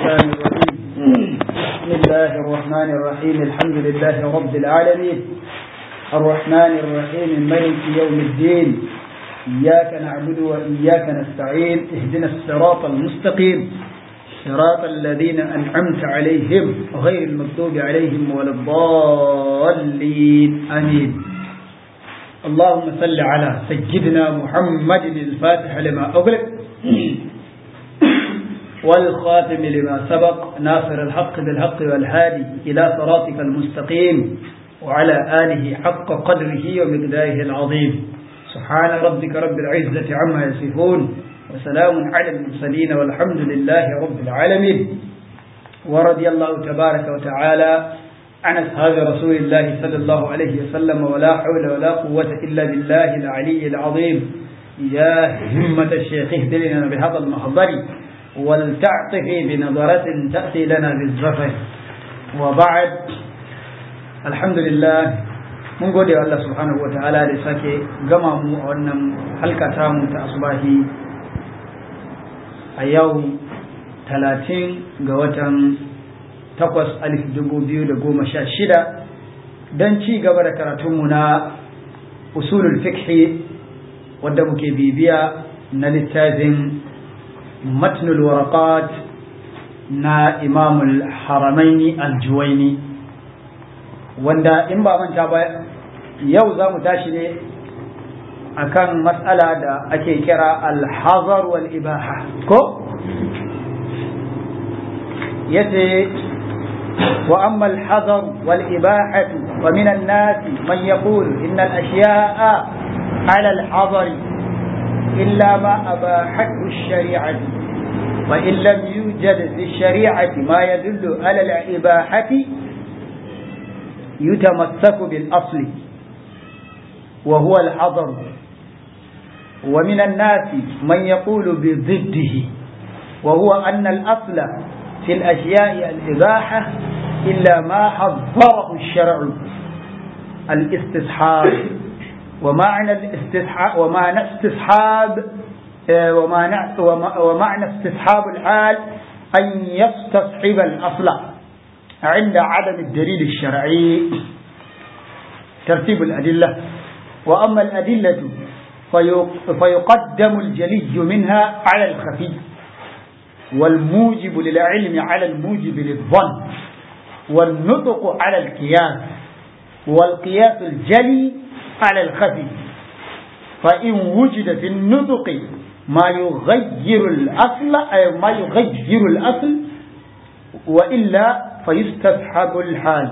الشيطان الرجيم بسم الله الرحمن الرحيم الحمد لله رب العالمين الرحمن الرحيم ملك يوم الدين إياك نعبد وإياك نستعين اهدنا الصراط المستقيم صراط الذين أنعمت عليهم غير المغضوب عليهم ولا الضالين آمين اللهم صل على سيدنا محمد الفاتح لما أغلق والخاتم لما سبق ناصر الحق بالحق والهادي إلى صراطك المستقيم وعلى آله حق قدره ومقداره العظيم سبحان ربك رب العزة عما يصفون وسلام على المرسلين والحمد لله رب العالمين ورضي الله تبارك وتعالى عن أصحاب رسول الله صلى الله عليه وسلم ولا حول ولا قوة إلا بالله العلي العظيم يا همة الشيخ اهدلنا بهذا المحضر ولتعطفي بنظرة تأتي لنا بالزفر وبعد الحمد لله mun gode wa Allah subhanahu wa ta'ala da sake gama mu a wannan halka tamu ta asubahi a yau talatin ga watan takwas alif dubu biyu da goma sha shida don ci gaba da karatunmu na usulul fikhi wadda muke bibiya na littafin matnul waraqat na imamul haramaini aljuwaini wanda in ba manta ba yau za mu tashi ne akan matsala da ake kira alhazar wal ibaha ko yace wa amma alhazar wal ibahatu wa min an-nas man yaqul inna al-ashya'a 'ala al-hazar illa ma abahathu ash-shari'ah wa in lam yujad fi ash-shari'ati ma yadullu 'ala al-ibahati يتمسك بالأصل وهو الحظر ومن الناس من يقول بضده وهو أن الأصل في الأشياء الإباحة إلا ما حظره الشرع الاستصحاب ومعنى الاستصحاب ومعنى استصحاب ومعنى, ومعنى استصحاب الحال أن يستصحب الأصل عند عدم الدليل الشرعي ترتيب الأدلة وأما الأدلة فيقدم الجلي منها على الخفي والموجب للعلم على الموجب للظن والنطق على القياس والقياس الجلي على الخفي فإن وجد في النطق ما يغير الأصل أي ما يغير الأصل وإلا فيستسحب الحال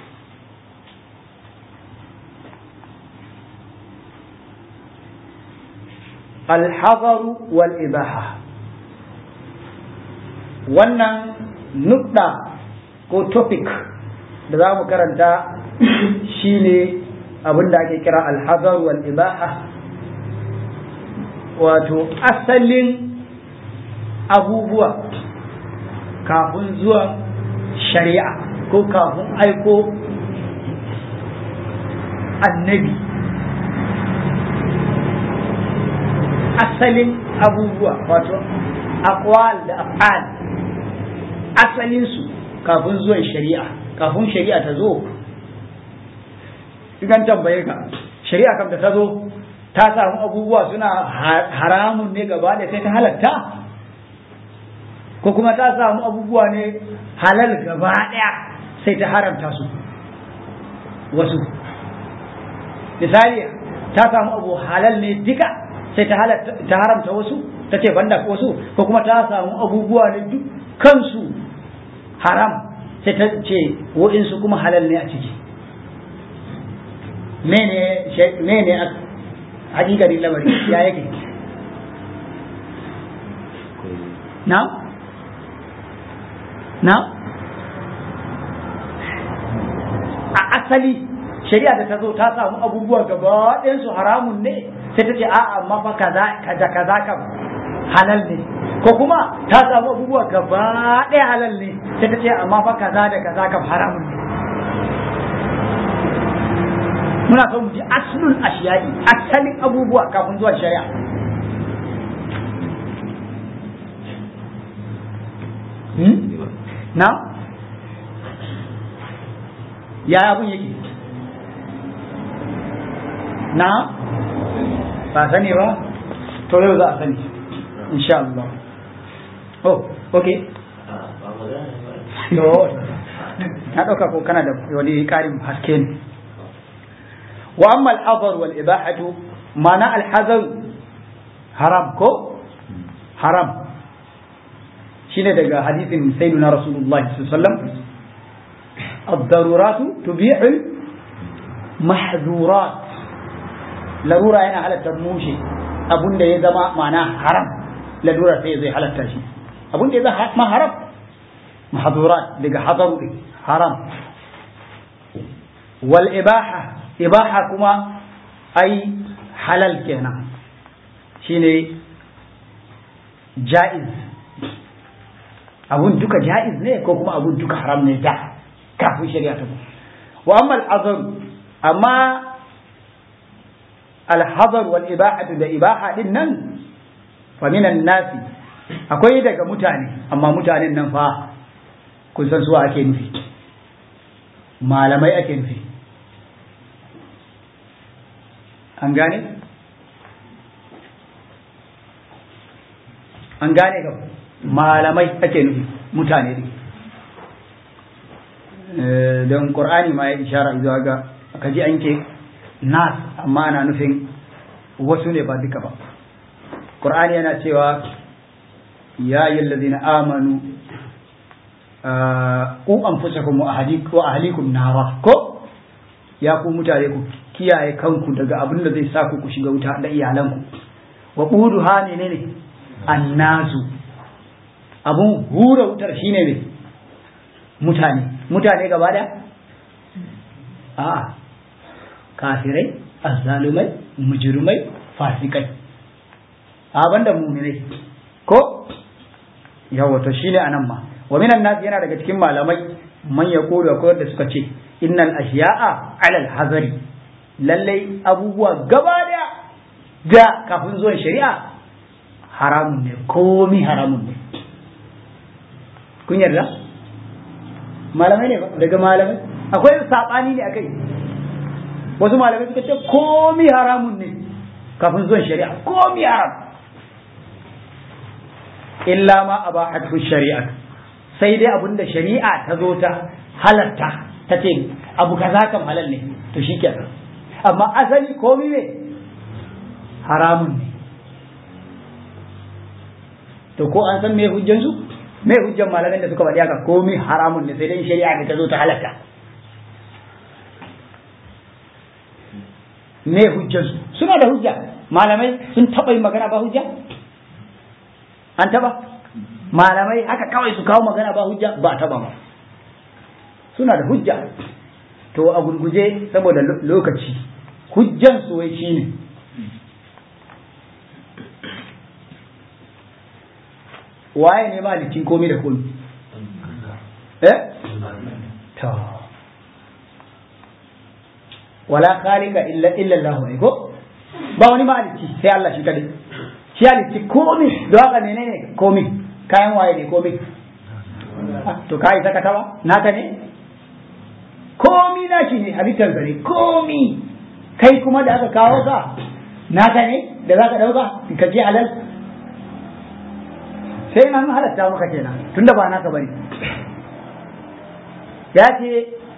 الحظر والإباحة wannan nukta ko topic da za mu karanta shine abin da ake kira alhazar wal ibaha wato asalin abubuwa kafin zuwa shari'a ko kafin aiko annabi asalin abubuwa wato aqwal da af'al asalinsu kafin zuwan shari'a kafin shari'a ta zo idan tambaye ka shari'a kam da ta zo ta samu abubuwa suna haramun ne gaba da sai ta halatta ko kuma ta samu abubuwa ne halal gaba ɗaya sai ta haramta su wasu misali ta samu abu halal ne duka sai ta haramta wasu ta ce banda wasu ko kuma ta samu abubuwa ne dukkansu haram sai ta ce wa'insu kuma halal ne a ciki mene a hakikarin lamari ya yake na? na a asali shari'a da ta zo ta samu abubuwa gaba su haramun ne sai ta ce a amma fa kaza kaza kaza kam halal ne ko kuma ta samu abubuwa gaba ɗaya halal ne sai ta ce amma fa kaza da kaza kam haramun ne muna so mu ji aslul ashiyai asalin abubuwa kafin zuwa shari'a na ya abun yake na ba sani ba to yau za a sani insha Allah oh okay to na ɗauka ko kana da wani ƙarin haske ne wa amma al-hazar wal ibahatu mana al-hazar haram ko haram shine daga hadisin sayyidina rasulullahi sallallahu alaihi wasallam ad-daruratu tubihu mahzurat larura yana halatta mushe abunda ya zama mana haram larura sai zai halatta shi abunda ya zama haram mahzurat daga hadaru haram wal ibaha ibaha kuma ai halal kenan shine ja'iz abun duka ja'iz ne ko kuma abun duka haram ne da kafin shari'a ta wa amma al amma al-hazar wal ibahatu da ibaha din nan fa minan nasi akwai daga mutane amma mutanen nan fa kun san su ake nufi malamai ake nufi an gane an gane ga malamai ake nufi mutane ne don ƙur'ani ma ya ishara zuwa ga aka ji an ke nas amma ana nufin wasu ne ba duka ba ƙur'ani yana cewa ya yi lalazina amanu ku an fusa kuma wa ahalikum nara ko ya ku mutane ku kiyaye kanku daga abin da zai sa ku ku shiga wuta da iyalanku wa ƙudu ha ne ne annasu abun hura wutar shine ne mutane mutane gaba da a kafirai azzalumai mujrimai fasikai a banda mu'minai ko yawa to shine anan ma wa minan nas yana daga cikin malamai man yaqulu akwai da suka ce innal ashiya'a alal hazari lallai abubuwa gaba da da kafin zuwan shari'a haramun ne komi haramun ne kun yarda malamai ne daga malamai akwai saɓani ne akai wasu malamai suka ce komi haramun ne kafin zuwan shari'a komi haram illa ma a ba shari'a sai dai abinda shari'a ta zo ta halarta ta ce abu kaza kam halal ne to shi kenan amma asali komi ne haramun ne to ko an san me hujjansu me hujjan malamin da suka faɗi haka komai haramun ne sai dai shari'a ne ta zo ta halatta me hujjansu suna da hujja malamai sun taɓa yin magana ba hujja an taɓa malamai haka kawai su kawo magana ba hujja ba taɓa ba suna da hujja to a gurguje saboda lokaci hujjansu wai shine waye ne malikin komai da komai eh to wala khaliqa illa illa Allah ne ko ba wani maliki sai Allah shi kadai shi halitti komai da haka menene komai kayan waye ne komai to kai saka tawa naka ne komi naki ne halittar ne komi kai kuma da aka kawo ka naka ne da za ka dauka ka je halal sai an halatta maka kenan tunda ba naka bane ya ce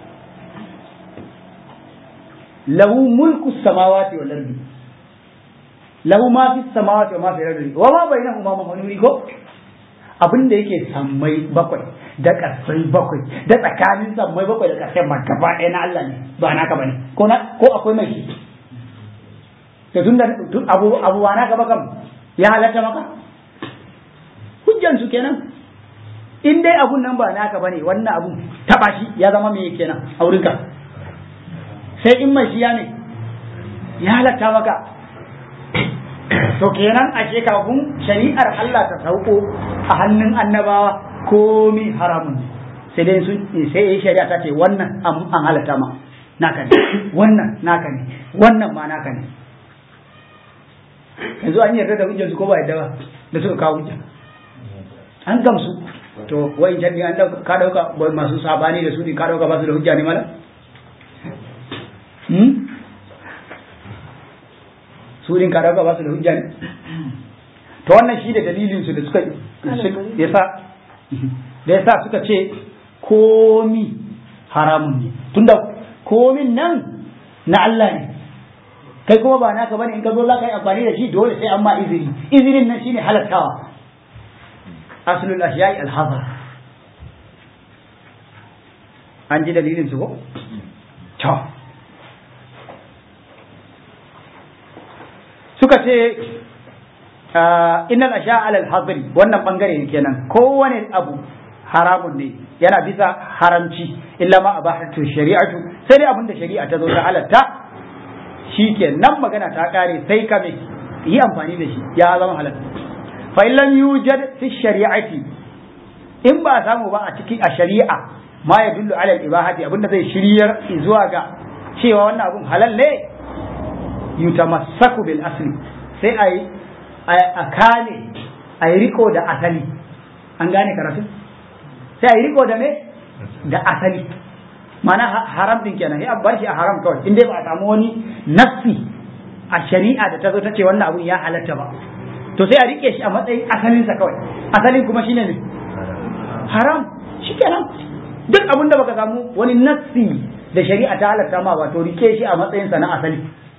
lahu mulku samawati wal ardi lahu ma fi samawati wa ma fi ardi wa ma bainahuma mahmuri ko abin da yake sammai bakwai da ƙasai bakwai da tsakanin sammai bakwai da ƙasai ma gaba ɗaya na Allah ne ba naka bane ko na ko akwai mai shi to tunda abu abu wa naka ba kam ya halatta maka hujjan su kenan in dai abun nan ba naka bane wannan abun taba shi ya zama me kenan a wurinka sai in mai shiya ne ya halatta maka to kenan ashe kafin shari'ar Allah ta sauko a hannun annabawa komi haramun ne sai dai sun sai yi shari'a ta ce wannan an halatta ma naka ne wannan naka ne wannan ma naka ne yanzu an yarda da hujjar su ko ba yarda ba da suka kawo hujja an gamsu to wai jan an dauka ka dauka wai masu sabani da su ne ka dauka ba su da hujja ne mala hmm su din ka dauka ba su da hujja ne to wannan shi da dalilin su da suka yasa da yasa suka ce komi haramun ne tunda komin nan na Allah ne kai kuma ba naka bane in ka zo za ka yi amfani da shi dole sai an ma izini izinin nan shine halattawa aslul ashiya'i al-hazar an ji dalilin su ko to suka ce innal ashiya ala al-hazri wannan bangare ne kenan kowane abu haramun ne yana bisa haramci illa ma abahatu shari'atu sai dai abinda shari'a ta zo ta halatta shikenan magana ta kare sai ka me yi amfani da shi ya zama halal fa illam yujad fi shari'ati in ba samu ba a cikin a shari'a ma ya dullu ala ibahati abinda zai shiryar zuwa ga cewa wannan abun halal ne yutamassaku bil asli sai ai a kane ai riko da asali an gane karatu sai ai riko da me da asali mana haram din kenan sai bar shi a haram kawai in dai ba a samu wani nassi a shari'a da ta zo ta ce wannan abun ya halatta ba to sai a rike shi a matsayin asalinsa kawai asalin kuma shine ne haram shikenan duk abin da baka samu wani nassi da shari'a ta halatta ma ba to rike shi a matsayinsa na asali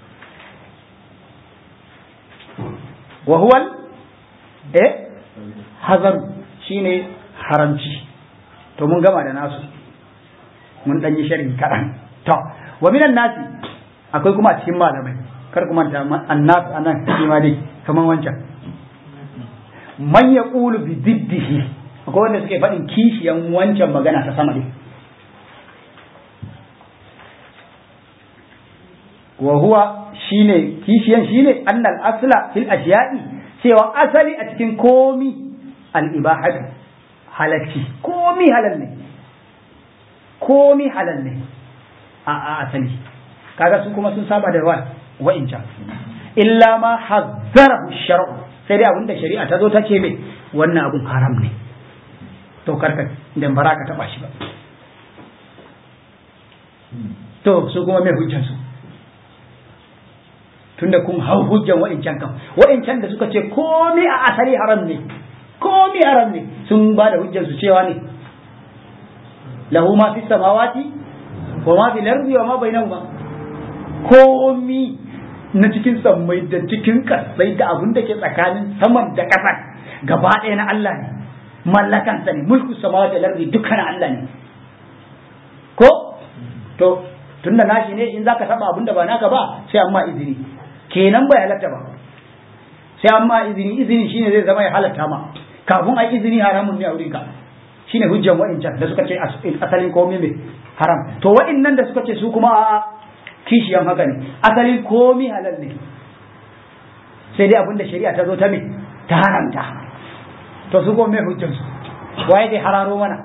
wa huwa eh hazar shine haramci to mun gama da nasu mun dan yi sharhi kaɗan to wa minan nasi akwai kuma a cikin malamai kar kuma ta annas anan shi ma dai kaman wancan man ya ƙulu bi diddihi akwai wanda suke faɗin kishiyan wancan magana ta sama dai wa huwa shine kishiyan shine annal asla fil ashiya'i cewa asali a cikin komi al ibahatu halacci komi halal ne komi halal ne a asali kaga su kuma sun saba da wa wa'incan illa ma hazzarahu shar'u sai dai abinda shari'a ta zo ta ce mai wannan abun haram ne to karka dan bara ka taba shi ba to su kuma mai hujjan su tunda kun hau hujjan wa'incan kan wa'incan da suka ce komai a asali haram ne komai haram ne sun ba da hujjan su cewa ne lahu ma fi samawati wa ma fil ardi wa ma bainahuma komai na cikin sammai da cikin kasai da abin da ke tsakanin saman da ƙasa gaba ɗaya na Allah ne mallakansa ne mulku samawa da lardi dukkan Allah ne ko to tunda nashi ne in zaka taba abin da ba naka ba sai amma izini kenan bai halatta ba sai amma izini izini shine zai zama ya halatta ma kafin ai izini haramun ne a wurinka shine hujjan wa'incan da suka ce asalin komai mai haram to wa'innan da suka ce su kuma a kishiyan haka ne asalin komi halal ne sai dai abinda shari'a ta zo ta me ta haramta to su ko me hujjan su waye dai hararo mana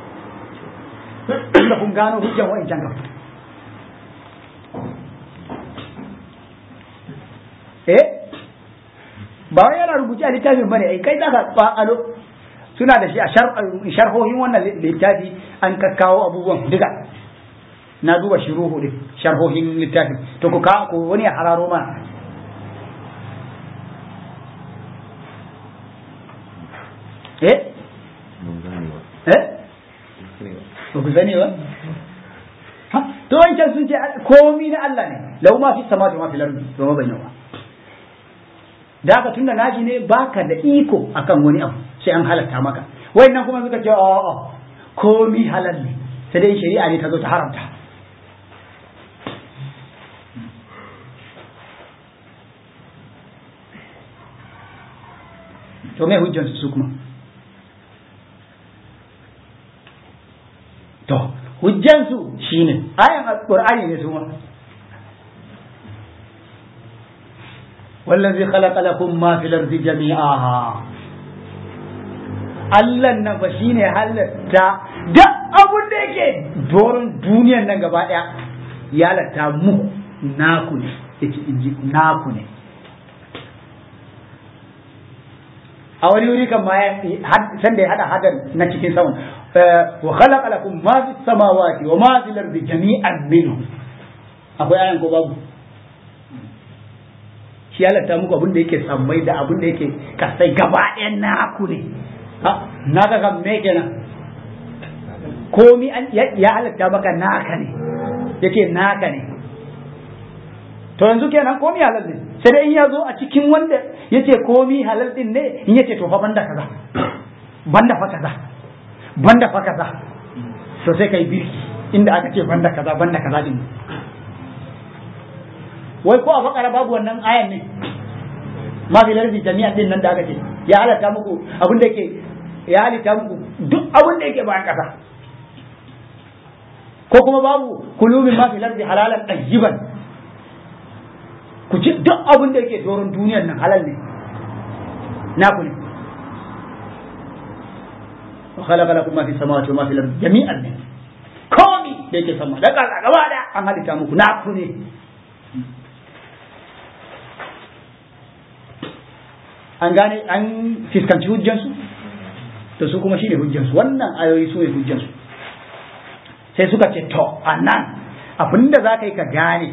inda kun gano hujjan wa'incan kan eh ba wai yana rubuce a littafin bane ai kai zaka tsalo suna da shi a sharhohin wannan littafi an kakkawo abubuwan duka na duba shiruhu din sharhohin littafin to ku ka ku wani ya hararo ma eh eh ba ku sani ba ha to wancan sun ce komi na Allah ne lau ma fi samawati ma fil ardi to ma bayyana da haka tunda naji ne baka da iko akan wani abu sai an halatta maka wayannan kuma suka ce a'a komi halal ne sai dai shari'a ne ta zo ta haramta to me hujjansu su kuma to hujjansu shine ayan alqur'ani ne su ma wallazi khalaqa lakum ma fil ardi jami'a Allah nan fa shine halatta da abun da yake doron duniyan nan gaba daya ya halatta mu naku ne yace inji naku ne a wani wuri kan ma san da ya hada hadan na cikin saman wa khalaqa lakum ma fi samawati wa ma fil ardi jami'an minhu akwai ayan ko babu shi halatta muku abin da yake sammai da abin da yake kasai gaba ɗayan naku ne na ga kan me kenan komi ya halatta maka naka ne yake naka ne to yanzu kenan komi halal ne sai dai in ya zo a cikin wanda yace komi halal din ne in yace to fa banda kaza banda fa kaza banda fa kaza to sai kai birki inda aka ce banda kaza banda kaza din wai ko a fakara babu wannan ayan ne ma fi lardi jami'an din nan da aka ce ya halatta muku abin da yake ya halitta muku duk abin da yake bayan kasa ko kuma babu kulumin ma fi lardi halalan tayyiban ku ci duk abin da yake doron duniyar nan halal ne na ku ne wa khalaqa lakum ma fi samawati wa ma fi al-ardi jami'an ne komi da yake sama da kasa gaba da an halitta muku na ku ne an gane an fiskanci hujjansu to su kuma shine hujjansu wannan ayoyi su ne hujjansu sai suka ce to anan abinda za ka yi ka gane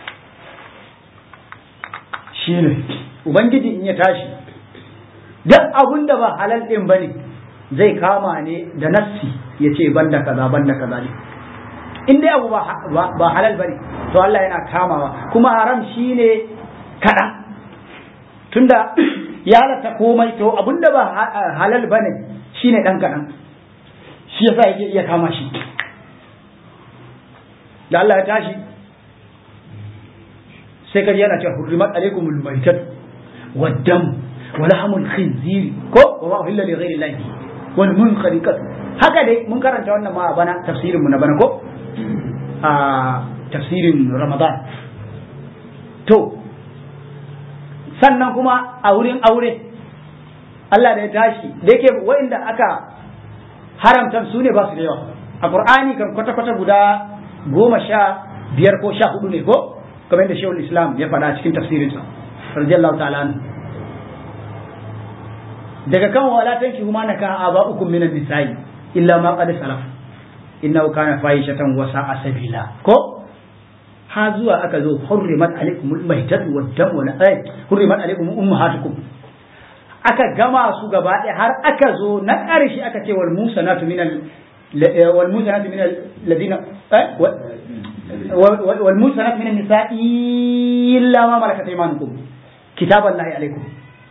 shine ubangiji in ya tashi duk abin da ba halal din ba ne zai kama ne da nassi ya ce banda kaza banda kaza ne in dai abu ba halal ba ne to Allah yana kamawa kuma haram shine kaɗan tunda ya halatta komai to abinda ba halal ba ne shine ɗan kaɗan shi yasa yake iya kama shi da Allah ya tashi sai kaji yana cewa hurrimat alaikumul maitat waddam wa lahmul khinzir ko wa ma uhilla li ghairi llahi wal munkhariqat haka dai mun karanta wannan ma a bana tafsirin mu na bana ko a tafsirin ramadan to sannan kuma a wurin aure Allah da ya tashi da yake wa'inda aka haramta su ne ba su da yawa a qur'ani kan kwata-kwata guda goma sha biyar ko sha hudu ne ko kamar yadda shehul islam ya faɗa cikin tafsirinsa radiyallahu ta'ala daga kan wala tanki huma naka aba'ukum minan nisa'i illa ma qad salaf innahu kana fahishatan wa sa'a sabila ko ha zuwa aka zo hurrimat alaikumul maitatu wad dam wa ay hurrimat alaikum ummahatukum aka gama su gaba ɗaya har aka zo na ƙarshe aka ce wal musanatu minal wal musanatu minal ladina wal musanatu minan nisa'i illa ma malakat aymanukum kitaballahi alaikum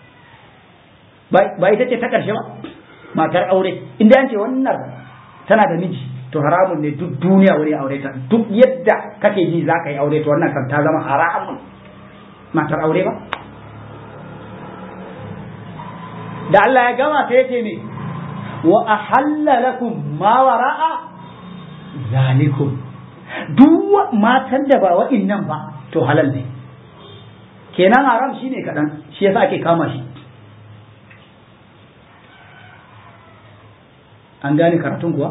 ba ita ce ta ƙarshe ba matar aure inda an ce wannan tana da miji to haramun ne duk duniya wani aure ta duk yadda kake ji za ka yi aure to wannan kan ta zama haramun matar aure ba da Allah ya gama sai yace ne wa ahalla lakum ma wara'a zalikum duk matan da ba wa'innan ba to halal ne kenan haram shine kadan shi yasa ake kama shi an gane karatun kuwa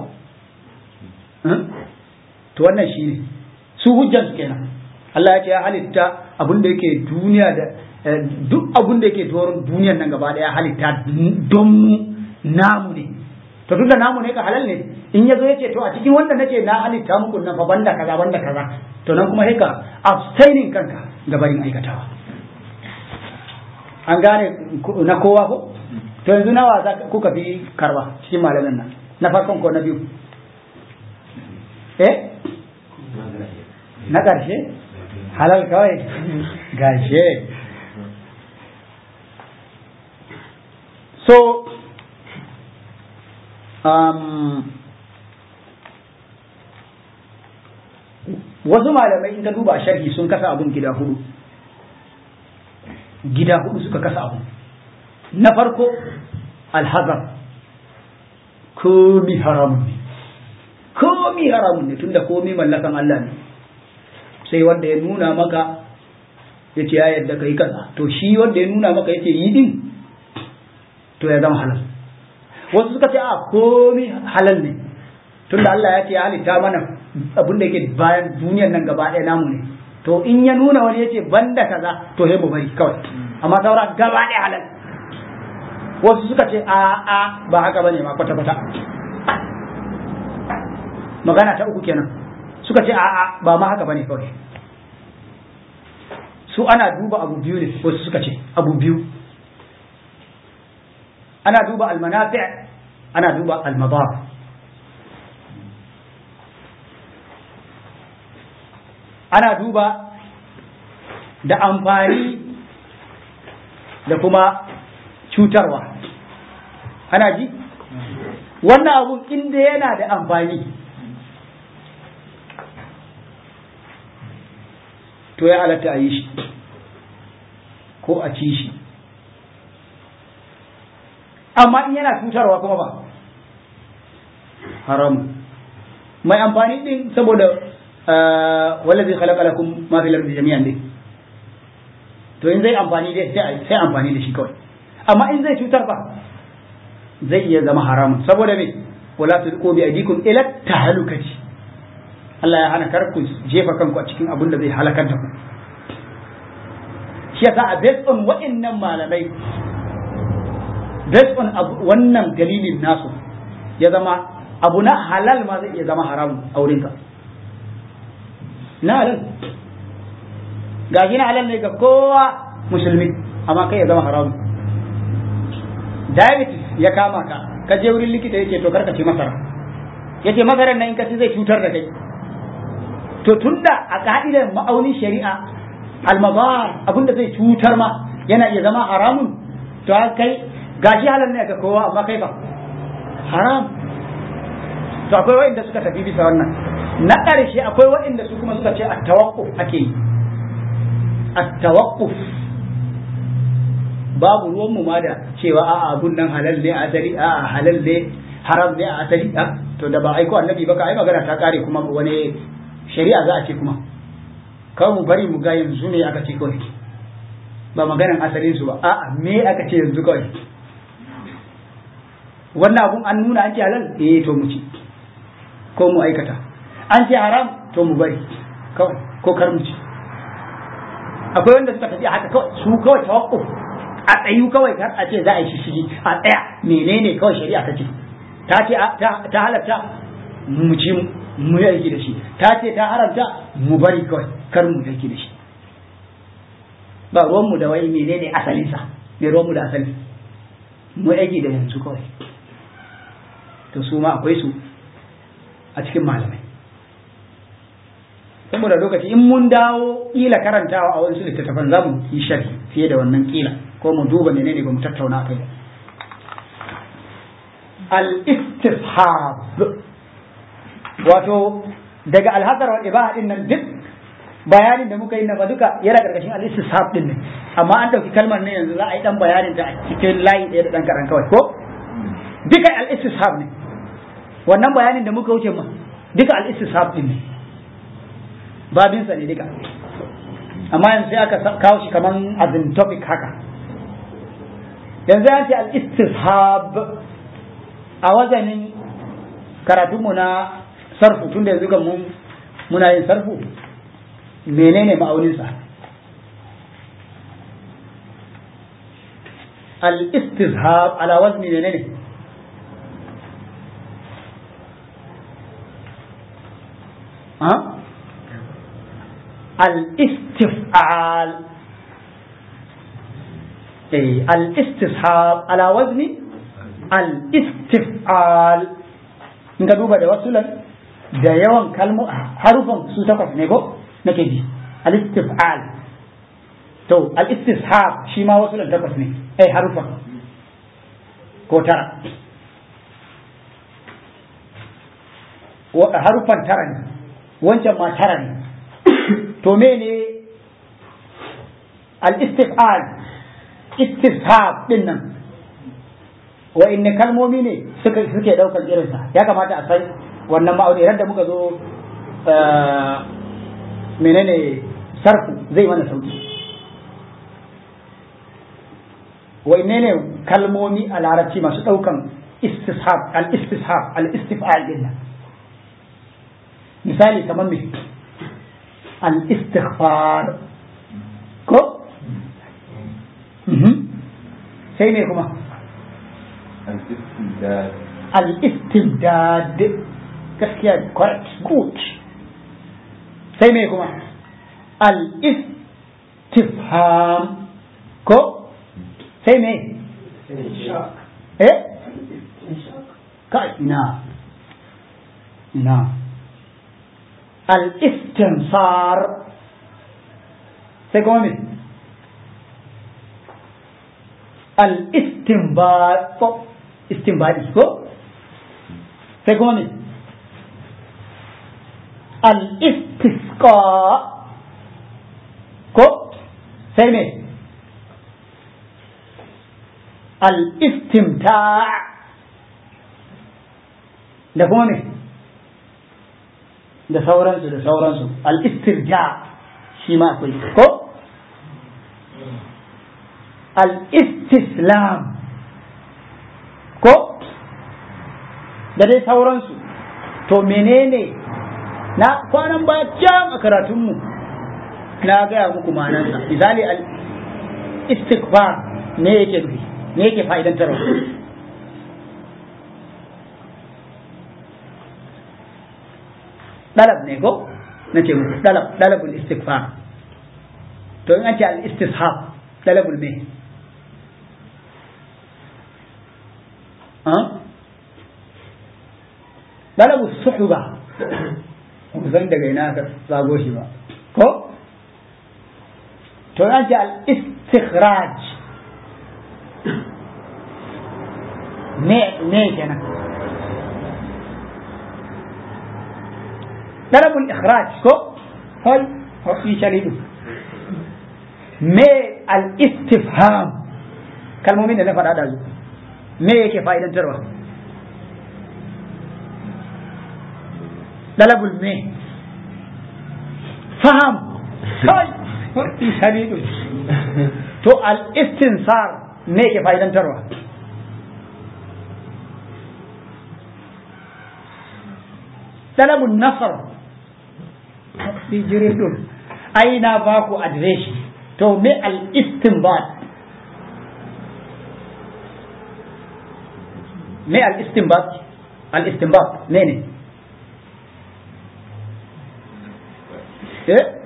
to wannan shi ne su hujjansu kenan Allah ya ce ya halitta abin da yake duniya da duk abin da yake doron duniyan nan gaba daya halitta don mu namu ne to duk da namu ne ka halal ne in ya zo ya ce to a cikin wanda nace na halitta muku nan fa banda kaza banda kaza to nan kuma sai ka abstaining kanka ga barin aikatawa an gane na kowa ko to yanzu nawa za kuka fi karba cikin malamin nan na farkon ko na biyu eh na ƙarshe halal kawai gashe so um, wasu malamai in ka duba sharhi sun kasa abun gida hudu gida hudu suka kasa abun na farko alhazar komi haramun ne komi haramun ne tunda komi mallakan Allah ne sai wanda ya nuna maka ya ce ya yadda kai kaza to shi wanda ya nuna maka ya ce yi din to ya zama halal wasu suka ce a komi halal ne tunda Allah ya ce ya halitta mana abin da yake bayan duniyar nan gaba ɗaya namu ne to in ya nuna wani ya ce banda kaza to sai mu bari kawai amma saura gaba ɗaya halal wasu suka ce a a ba haka bane ma kwata kwata magana ta uku kenan suka ce a a ba ma haka bane kawai su ana duba abu biyu ne wasu suka ce abu biyu ana duba almanafi ana duba almadar ana duba da amfani da kuma cutarwa ana ji wannan abun inda yana da amfani to ya halatta a yi shi ko a ci shi amma in yana cutarwa kuma ba haramun mai amfani din saboda wallazi khalaqa lakum ma fil ardi jami'an ne to in zai amfani dai sai sai amfani da shi kawai amma in zai cutar ba zai iya zama haramun saboda me wala tulqu bi aydikum ila tahlukati Allah ya hana kar ku jefa kanku a cikin abin da zai halakar da ku shi yasa a based on wa'annan malamai based on wannan dalilin nasu ya zama abu na halal ma zai iya zama haramun a wurinka na halal ga shi na halal ne ga kowa musulmi amma kai ya zama haramun diabetes ya kama ka ka je wurin likita yake to karka ci masara yace masarar nan in ka ci zai cutar da kai to tunda a ka'idar ma'aunin shari'a almazar abinda zai cutar ma yana iya zama haramun to kai gashi halal ne ga kowa amma kai fa haram to akwai wa'inda suka tafi bisa wannan na ƙarshe akwai wa'inda su kuma suka ce at-tawaqquf ake yi at-tawaqquf babu ruwan mu ma da cewa a'a abun nan halal ne a asali a'a halal ne haram ne a asali to da ba aiko annabi ba ka ai magana ta kare kuma wani shari'a za a ce kuma kawai mu bari mu ga yanzu ne aka ce kawai ba maganan asalin su ba a'a me aka ce yanzu kawai wannan abun an nuna an ce halal eh to mu ci ko mu aikata an ce haram to mu bari kawai ko kar mu ci akwai wanda suka tafi haka kawai su kawai tawakkuf a tsayu kawai kar a ce za a yi shishigi a tsaya menene kawai shari'a ta ce ta ce ta halatta mu ci mu yi aiki da shi ta ce ta haramta mu bari kawai kar mu yi aiki da shi ba ruwanmu da wai menene asalinsa me ruwanmu da asali mu aiki da yanzu kawai to su ma akwai su a cikin malamai saboda lokaci in mun dawo kila karantawa a wasu littattafan za mu yi sharhi fiye da wannan kila ko mu duba menene ba mu tattauna kai al-istishab wato daga alhazar wa ibaha din nan duk bayanin da muka yi na ba duka yana karkashin al-istishab din ne amma an dauki kalmar ne yanzu za a yi dan bayanin ta a cikin layi ɗaya da dan karan kawai ko duka al-istishab ne wannan bayanin da muka wuce ma duka al-istishab din ne babin sa ne duka amma yanzu sai aka kawo shi kaman azin topic haka yanzu an ce al-istishab a wazanin karatunmu na sarfu tun da yanzu ga mun muna yin sarfu menene ma'auninsa al-istizhab ala wazni menene ha al-istif'al eh al-istishab ala wazni al-istif'al in ka duba da wasu da yawan kalmo harufan su takwas ne ko nake ji al-istif'al to al-istishab shi ma wasu takwas ne eh harufan ko tara harufan tara ne wancan ma tara ne to mene al-istif'al istishab din nan wa inne kalmomi ne suka suke daukar irinsa ya kamata a san wannan ma'auni da muka zo menene sarfu zai mana sauki wa inne ne kalmomi a larabci masu daukan istishab al-istishab al-istif'al din nan misali kamar me al-istighfar ko sai me kuma الاستمداد al-istibdad gaskiya correct good sai me kuma al-istifham ko sai me eh kai ina ina al-istinsar sai kuma me al-istinbat istinbadi ko sai kuma me al-istisqa ko sai me al-istimta da kuma me da sauransu da sauransu al-istirja shi ma akwai ko al-istislam ko da dai sauransu to menene na kwanan ba can a karatunmu na gaya muku ma'anarsa misali al istighfar me yake nufi me yake fa'idantarwa dalab ne ko na ce muku dalab dalabul istighfar to in an ce al istishab dalabul me dalabu suhuba ku san daga ina ka zago shi ba ko to an ce al istikhraj me me kenan dalabul ikhraj ko hol fi shalidu me al istifham kalmomin da na faɗa da zu me yake fa'idantarwa dalabul me faham kai wani shari'u to al istinsar me yake fa'idantarwa dalabul nasar fi jiridun ai na ba ku adireshi to me al istinbat me al istinbat al istinbat ne ne eh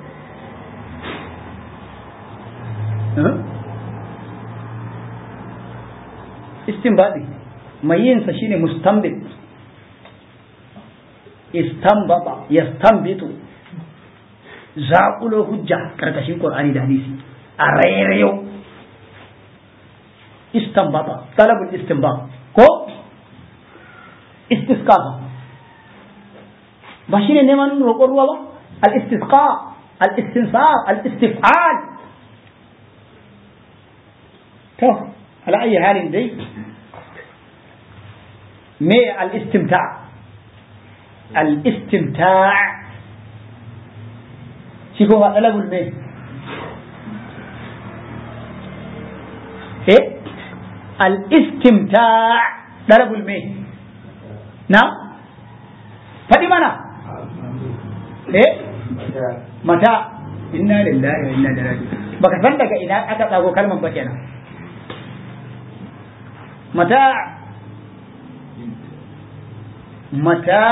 istinbadi mai yinsa shine mustambit istambaba yastambitu zaƙulo hujja karkashin qur'ani da hadisi a rairayo istambaba talabul istinbab ko istisqafa ba shine neman roƙon ruwa ba al-istisqa al-istinsar al-istif'al to ala ayi halin dai me al-istimta al-istimta shi kuma talabul me eh al-istimta talabul me na faɗi mana eh mata inna lillahi wa inna ilaihi raji'un baka san daga ina aka tsago kalmar ba kenan mata mata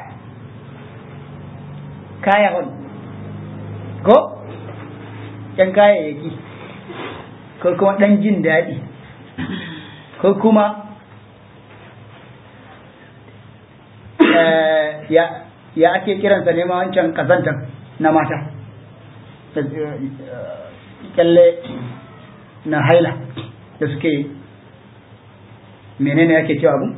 kayahun ko yan kayayyaki ko kuma ɗan jin daɗi ko kuma ya ake kiransa ne ma wancan kazantar na mata kyalle na haila da suke menene ake cewa abu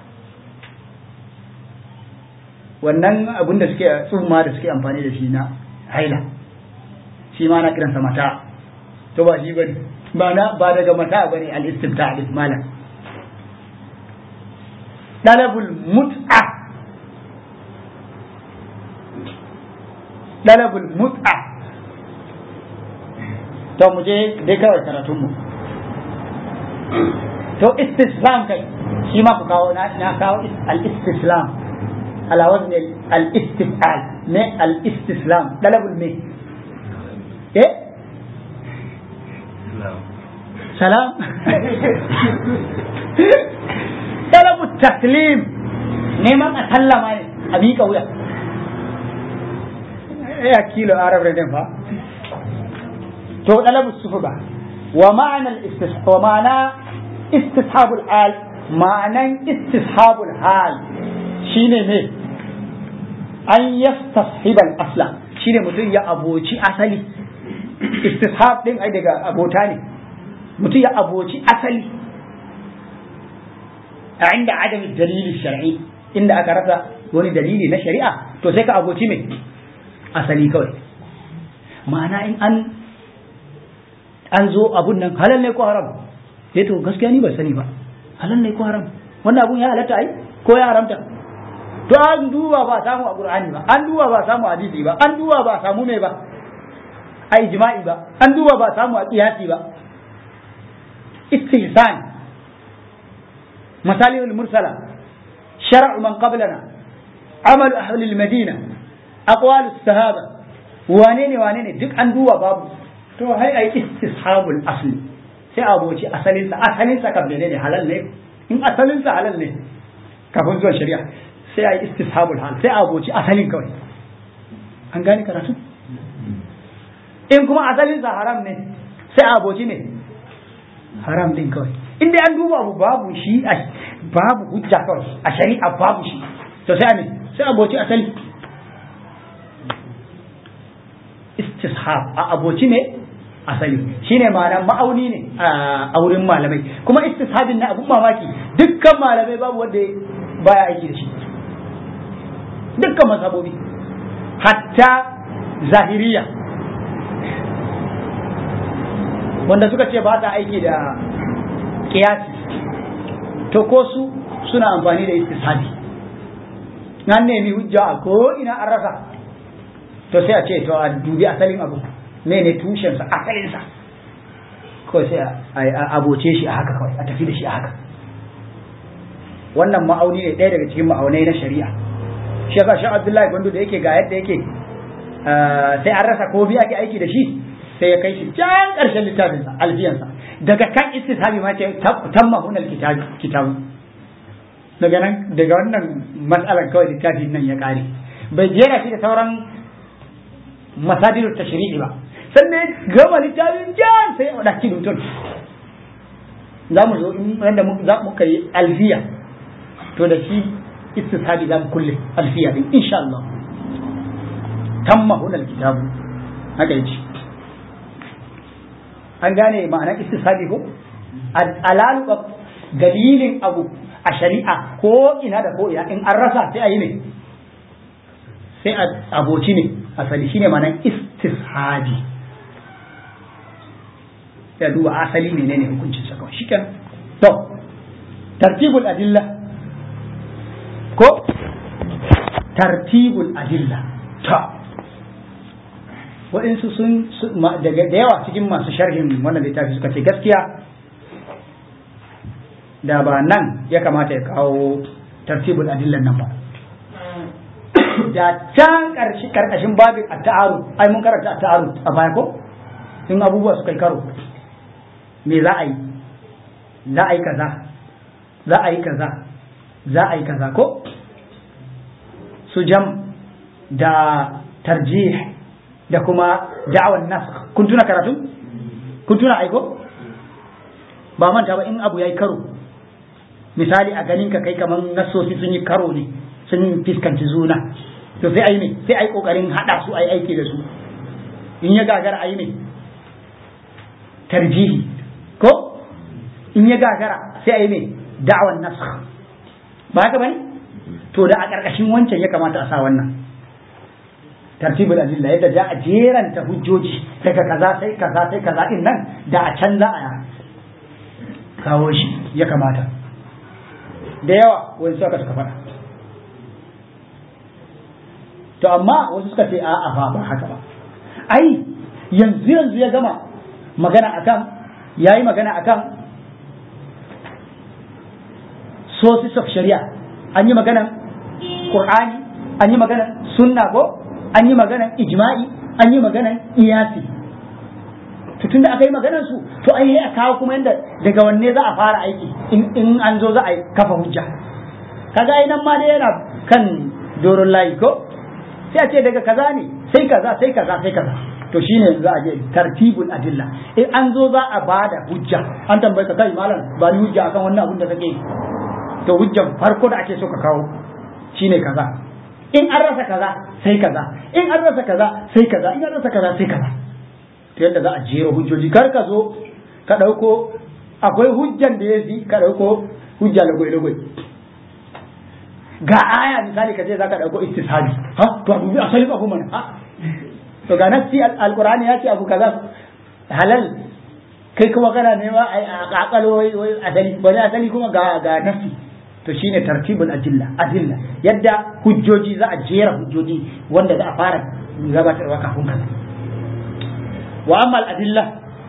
wannan abun da suke tsumma da suke amfani da shi na haila shi ma na kiransa mata to ba shi bane ba na ba daga mata bane al-istimta al-ismala dalabul mut'a dalabul mut'a to mu je dai kawai karatun mu to istislam kai shi ma ku kawo na kawo al-istislam ala wazn al-istifal ne al-istislam dalabul me eh salam talabu taslim neman a sallama ne a miƙa wuya ya kilo arab da fa to talabu sufuba wa ma'ana al-istishab wa ma'ana istishabul hal ma'anan istishabul hal shine ne an yastashibal asla shine mutum ya aboci asali istishab din ai daga abota ne mutum ya aboci asali a inda adam dalili shar'i inda aka rasa wani dalili na shari'a to sai ka aboci mai asali kawai ma'ana in an an zo abun nan halal ne ko haram sai to gaskiya ni ban sani ba halal ne ko haram wannan abun ya halatta ai ko ya haramta to an duba ba samu a qur'ani ba an duba ba samu hadisi ba an duba ba samu mai ba a ijma'i ba an duba ba samu a qiyasi ba istihsan masalih al-mursala shar'u man qablana amal ahli al-madina aqwal as-sahaba wane ne wane ne duk an duba babu to hai ai istishabul asli sai aboci asalinsa asalinsa kan ne halal ne in asalinsa halal ne kafin zuwa shari'a sai a yi istishabul hal sai a aboci asalin kawai an gane karatu in kuma asalinsa haram ne sai a aboci ne haram din kawai in dai an duba abu babu shi a babu hujja kawai a shari'a babu shi to sai a ne sai a aboci asali istishab a aboci ne asali shine ma'ana ma'auni ne a wurin malamai kuma istishabin na abun mamaki dukkan malamai babu wanda baya aiki da shi dukkan mazhabobi hatta zahiriya wanda suka ce ba ta aiki da kiyasi to ko su suna amfani da istishabi nan nemi hujja a ko ina an rasa to sai a ce to a dubi asalin abu mene tushensa asalinsa kawai sai a aboce shi a haka kawai a tafi da shi a haka wannan ma'auni ne ɗaya daga cikin ma'aunai na shari'a shi yasa shi abdullahi gwandu da yake ga yadda yake sai an rasa ko biya ake aiki da shi sai ya kai shi can ƙarshen littafinsa alfiyansa daga kan istishabi ma ce tamma hunal kitabu daga nan daga wannan matsalar kawai littafin nan ya ƙare bai jera shi da sauran masadiru tashri'i ba sannan gama littafin jan sai a ɗaki mutum za mu zo wanda za mu kai alfiya to da shi istishabi za mu kulle alfiya din insha Allah tamma hunal kitabu haka yace an gane ma'anar istishabi ko alalu dalilin abu a shari'a ko ina da ko ina in an rasa sai a yi ne sai a aboci ne asali shine ma'anar istishabi ya duba asali menene hukuncin sa kawai shikenan to tartibul adilla ko tartibul adilla to waɗansu sun daga da yawa cikin masu sharhin wannan littafi suka ce gaskiya da ba nan ya kamata ya kawo tartibul adillan nan ba da can karkashin babin a ta'aru ai mun karanta a ta'aru a baya ko in abubuwa suka yi karo me za a yi za a yi kaza za a yi kaza za a yi kaza ko su jam da tarjih da kuma da'awan nas kun tuna karatu kun tuna aiko ba manta ba in abu yayi karo misali a ganin ka kai kaman nasosi sun yi karo ne sun fiskanci zuna to sai ai ne sai ai kokarin hada su ai aiki da su in ya gagara ai ne tarjihi ko in ya gagara sai ai ne da'awan nas ba haka bane to da a karkashin wancan ya kamata a sa wannan tartibul adilla yadda da a jeranta hujjoji daga kaza sai kaza sai kaza din nan da a can za a kawo shi ya kamata da yawa wani suka suka faɗa to amma wasu suka ce a'a ba ba haka ba ai yanzu yanzu ya gama magana akan yayi magana akan sources of shari'a an yi maganan qur'ani an yi maganan sunna ko an yi maganan ijma'i an yi maganan iyasi to tunda aka yi maganar su to ai a kawo kuma yanda daga wanne za a fara aiki in an zo za a kafa hujja kaga ai nan ma dai yana kan doron layi ko sai a ce daga kaza ne sai kaza sai kaza sai kaza to shine za a je tartibul adilla in an zo za a bada hujja an tambaye ka kai malam ba ni hujja akan wannan abin da kake to hujjan farko da ake so ka kawo shine kaza in an rasa kaza sai kaza in an rasa kaza sai kaza in an rasa kaza sai kaza to yadda za a jera hujjoji kar ka zo ka dauko akwai hujjan da ya fi ka dauko hujja lagwai lagwai ga aya misali ka ce za ka dauko istishabi ha to abu bi asalin abu mana ha to ga nafsi alqur'ani ya ce abu kaza halal kai kuma kana nema a kakalo wai wai asali wani asali kuma ga ga nafsi to shine tartibul adilla adilla yadda hujjoji za a jera hujjoji wanda za a fara gabatarwa kafin kaza wa amma adilla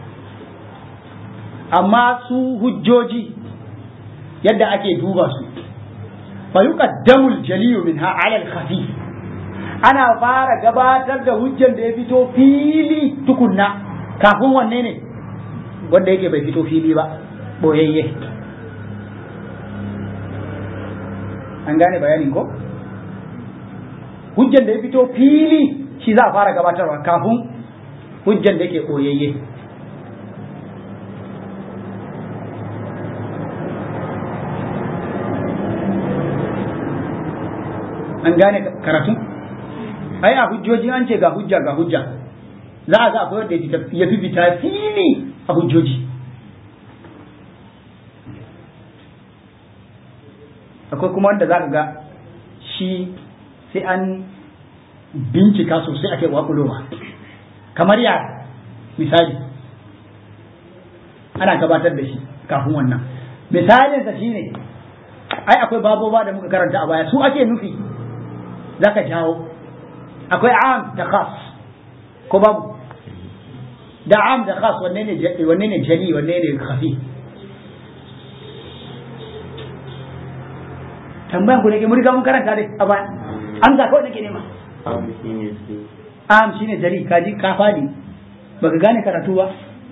amma su hujjoji yadda ake duba su fa yuqaddamu al-jaliyu minha 'ala al-khafi ana fara gabatar da hujjan da ya fito fili tukunna kafin wanne ne wanda yake bai fito fili ba boyayye an gane bayanin ko hujjan da ya fito fili shi za a fara gabatarwa kafin hujjan da yake boyayye an gane karatu ai a hujjoji an ce ga hujja ga hujja za a ga akwai wanda ya fi fita fili a hujjoji akwai kuma wanda za ka ga shi sai an bincika sosai ake wakulowa kamar ya misali ana gabatar da shi kafin wannan misalinsa shine ai akwai baboba da muka karanta a baya su ake nufi za ka jawo akwai am da khas ko babu da am da khas wanne ne wanne ne jali wanne ne khafi tambayan ku ne ke mun riga mun karanta dai a baya an ga kawai nake nema am shine jali kaji ka fadi baka gane karatu ba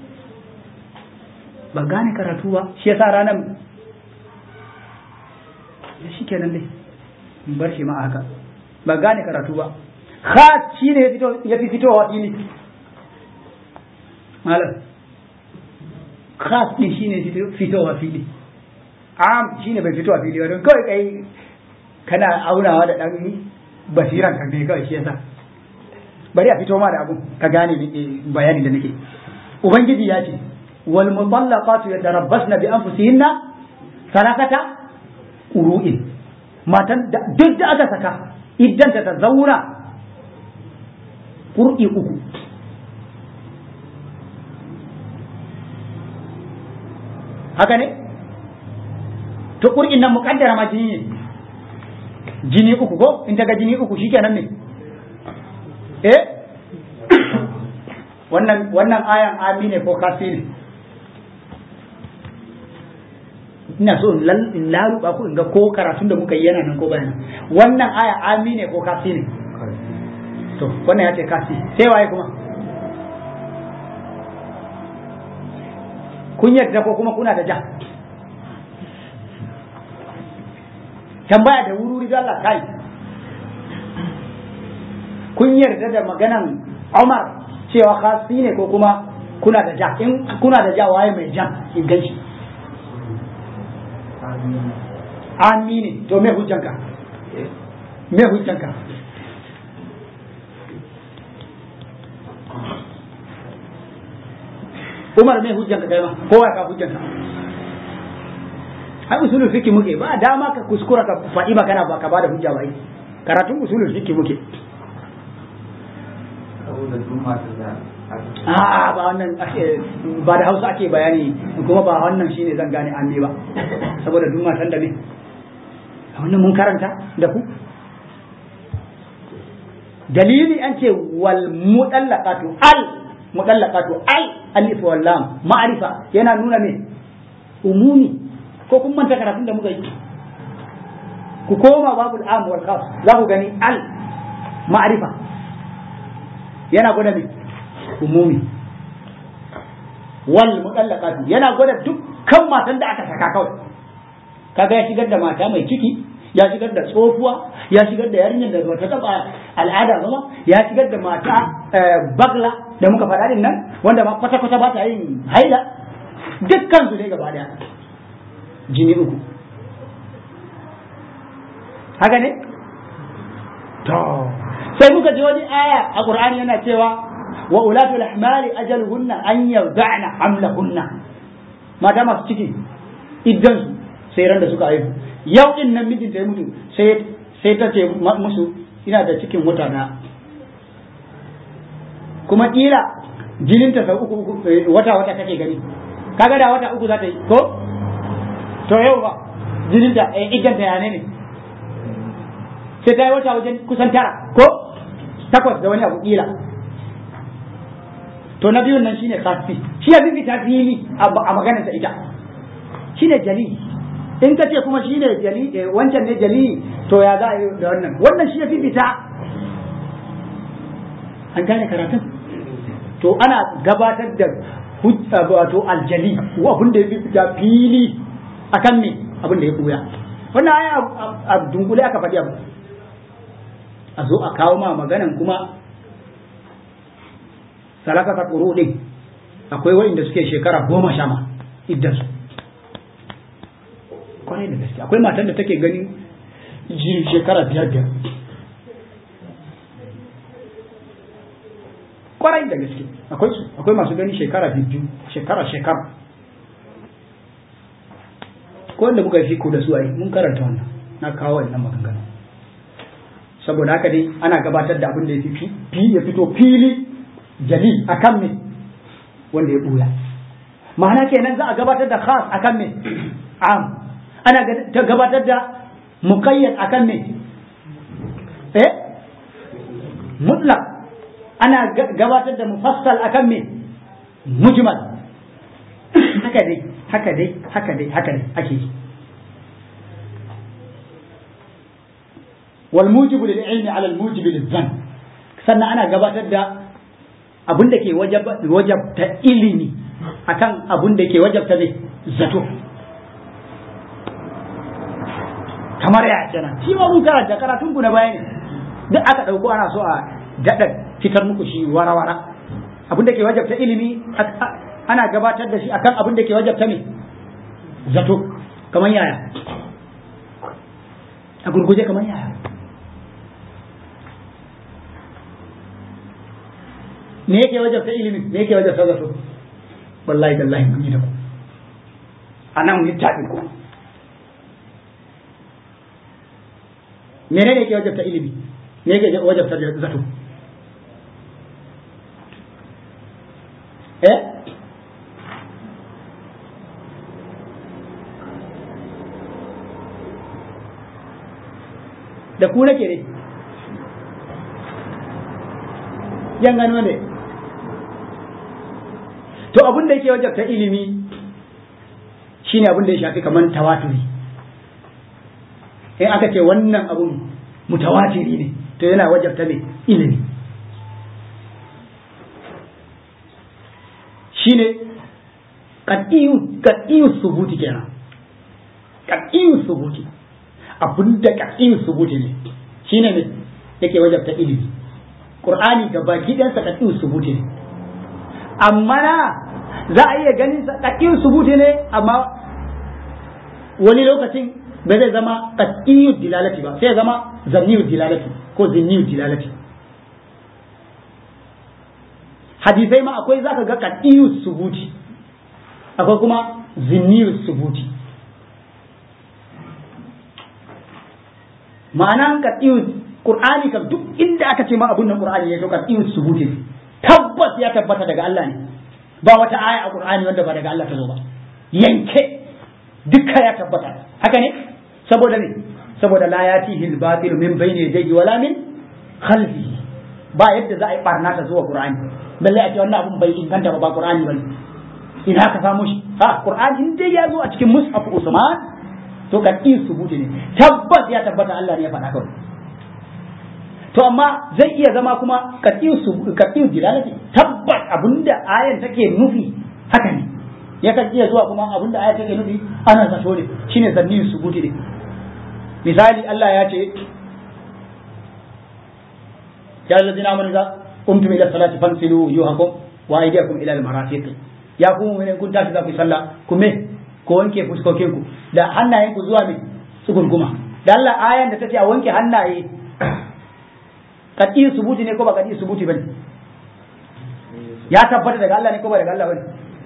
ba gane karatu ba shi yasa ranar shi kenan dai bar shi ma haka ba gane karatu ba khas shi ne ya fi fitowa fili malam khas din shi ne fitowa fili am shi ne bai fitowa fili ba don kawai kai kana aunawa da ɗan basiran ka ne kawai shi yasa bari a fito ma da abu ka gane bayani da nake ubangiji ya ce wal mutallaqatu yatarabbasna bi anfusihinna sarakata uru'in matan duk da aka saka iddanta ta zauna ƙur'i uku haka ne to ƙur'in nan muƙaddara ma jini ne jini uku ko in daga jini uku shi kenan ne eh wannan wannan ayan ami ne ko kasi ne ina so in laluba ku in ga ko karatun da muka yi yana nan ko bayan wannan aya ami ne ko kasi ne to wannan ya ce kasi sai waye kuma kun yarda ko kuma kuna da ja tambaya da wuri da Allah kai kun yarda da maganan Umar cewa kasi ne ko kuma kuna da ja in kuna da ja waye mai ja in ganshi amini to me hujjanka me hujjanka Umar me hujjanka kai ma kowa ka hujjanka ai usulul fiqh muke ba dama ka kuskura ka faɗi magana ba ka bada hujja ba ai karatun usulul fiqh muke a ba wannan ba da Hausa ake bayani kuma ba wannan shine zan gane an ba saboda duk matan da me wannan mun karanta da ku dalili an ce wal mudallaqatu al mudallaqatu al alif wal lam ma'rifa yana nuna me umumi ko kun manta karatun da muka yi ku koma babul am wal khas za ku gani al ma'rifa yana gwada me umumi wal mudallaqatu yana gwada dukkan matan da aka saka kawai kaga ya shigar da mata mai ciki ya shigar da tsofuwa ya shigar da yarinyar da bata taba al'ada ba ya shigar da mata bagla da muka faɗa din nan wanda ma kwata kwata ba ta yin haila dukkan su ne gaba daya jini uku haka ne to sai muka ji wani aya a qur'ani yana cewa wa ulatul ahmali ajaluhunna an yarda'na hamlahunna mata masu ciki idan su sai ran da suka haihu yau din nan mijinta ya mutu sai sai ta ce musu ina da cikin wata na kuma kila jininta sau uku wata wata kake gani kaga da wata uku za ta yi ko to yau ba jininta idan ta yane ne sai ta yi wata wajen kusan tara ko takwas da wani abu kila to na biyun nan shine kafi shi ya bibi ta fili a maganarsa ita shine jali in ka ce kuma shine jali wancan ne jali to ya za a yi da wannan wannan shi ya fi fita an gane karatun to ana gabatar da hujja wato aljali abin da ya fi fita fili akan me abin da ya buya wannan aya a dunkule aka faɗi abu a zo a kawo ma maganan kuma salakata ƙuru ɗin akwai wa'inda suke shekara goma sha ma idan su kwarai da gaske akwai matan da take ganin jiri shekara biyar biyar kwarai da gaske akwai su akwai masu gani shekara biyu shekara shekara ko wanda muka fi ko da su ai mun karanta wannan na kawo wannan maganganu saboda haka dai ana gabatar da abin da ya fito fili jali akan me wanda ya buya ma'ana kenan za a gabatar da khas akan me am ana gabatar da muqayyad akan me eh mutlaq ana gabatar da mufassal akan me mujmal haka dai haka dai haka dai haka dai ake yi wal mujibu lil ilmi ala al mujibi lil dhann sannan ana gabatar da abin da ke wajabta ilimi akan abin da ke wajabta zai zato kamar ya kenan shi ma mun karanta karatun ku na baya ne duk aka dauko ana so a daɗa fitar muku shi wara-wara abin da ke wajabta ilimi ana gabatar da shi akan abin da ke wajabta ne zato kamar yaya a gurguje kamar yaya me yake wajabta ilimi me yake wajabta zato wallahi tallahi mun yi da ku a nan littafin ku menene yake wajabta ilimi me yake wajabta zato eh da ku nake ne yan gano ne to abin da yake wajabta ilimi shine abin da ya shafi kamar tawaturi in aka ce wannan abun mutawatiri ne to yana wajabta ne ilimi shine qat'iyu subuti kenan qat'iyu subuti abinda qat'iyu subuti ne shine ne yake wajabta ilimi qur'ani gaba gidansa qat'iyu subuti ne amma na za a iya ganin sa qat'iyu subuti ne amma wani lokacin ba zai zama qat'iyu dilalati ba sai ya zama zanniyu dilalati ko zinniyu dilalati hadisai ma akwai zaka ga qat'iyu subuti akwai kuma zinniyu subuti ma'anan qat'iyu qur'ani kam duk inda aka ce ma abun nan qur'ani ya to qat'iyu subuti tabbas ya tabbata daga Allah ne ba wata aya a qur'ani wanda ba daga Allah ta zo ba yanke dukka ya tabbata haka ne saboda ne saboda la yatihi al-batil min bayni yadayhi wala min khalfihi ba yadda za a yi barna ta zuwa qur'ani balle a ce wannan abun bai inganta ba ba qur'ani bane ina ka samu shi ha qur'ani in dai ya zo a cikin mushaf usman to ka ki subuti ne tabbas ya tabbata Allah ne ya faɗa kawai to amma zai iya zama kuma ka ki su ka ki dilalati tabbas abinda ayan take nufi haka ne yakan iya zuwa kuma abin da aya take nufi ana zato ne shine zanni subuti ne misali Allah ya ce ya allazina amanu za qumtum ila salati fansilu wujuhakum wa aydiyakum ila al-marafiq ya ku mu'minin kun tashi za ku yi sallah ku me ko wanke fuskokin ku da hannayen ku zuwa me tsugurguma da Allah ayan da tace a wanke hannaye kadi subuti ne ko ba kadi subuti bane ya tabbata daga Allah ne ko ba daga Allah bane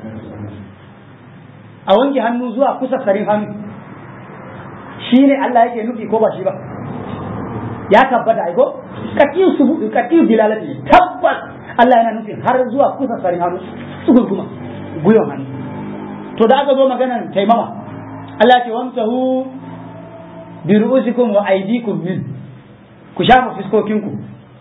a wanke hannu zuwa kusa sarin hannu shi ne Allah yake nufi ko ba shi ba ya tabbata ai ko katiyu subu katiyu dilalati tabbas Allah yana nufi har zuwa kusa sarin hannu su gurguma guyon hannu to da aka zo maganar taimama Allah ce wamsahu bi ru'usikum wa aydikum min ku shafa fiskokinku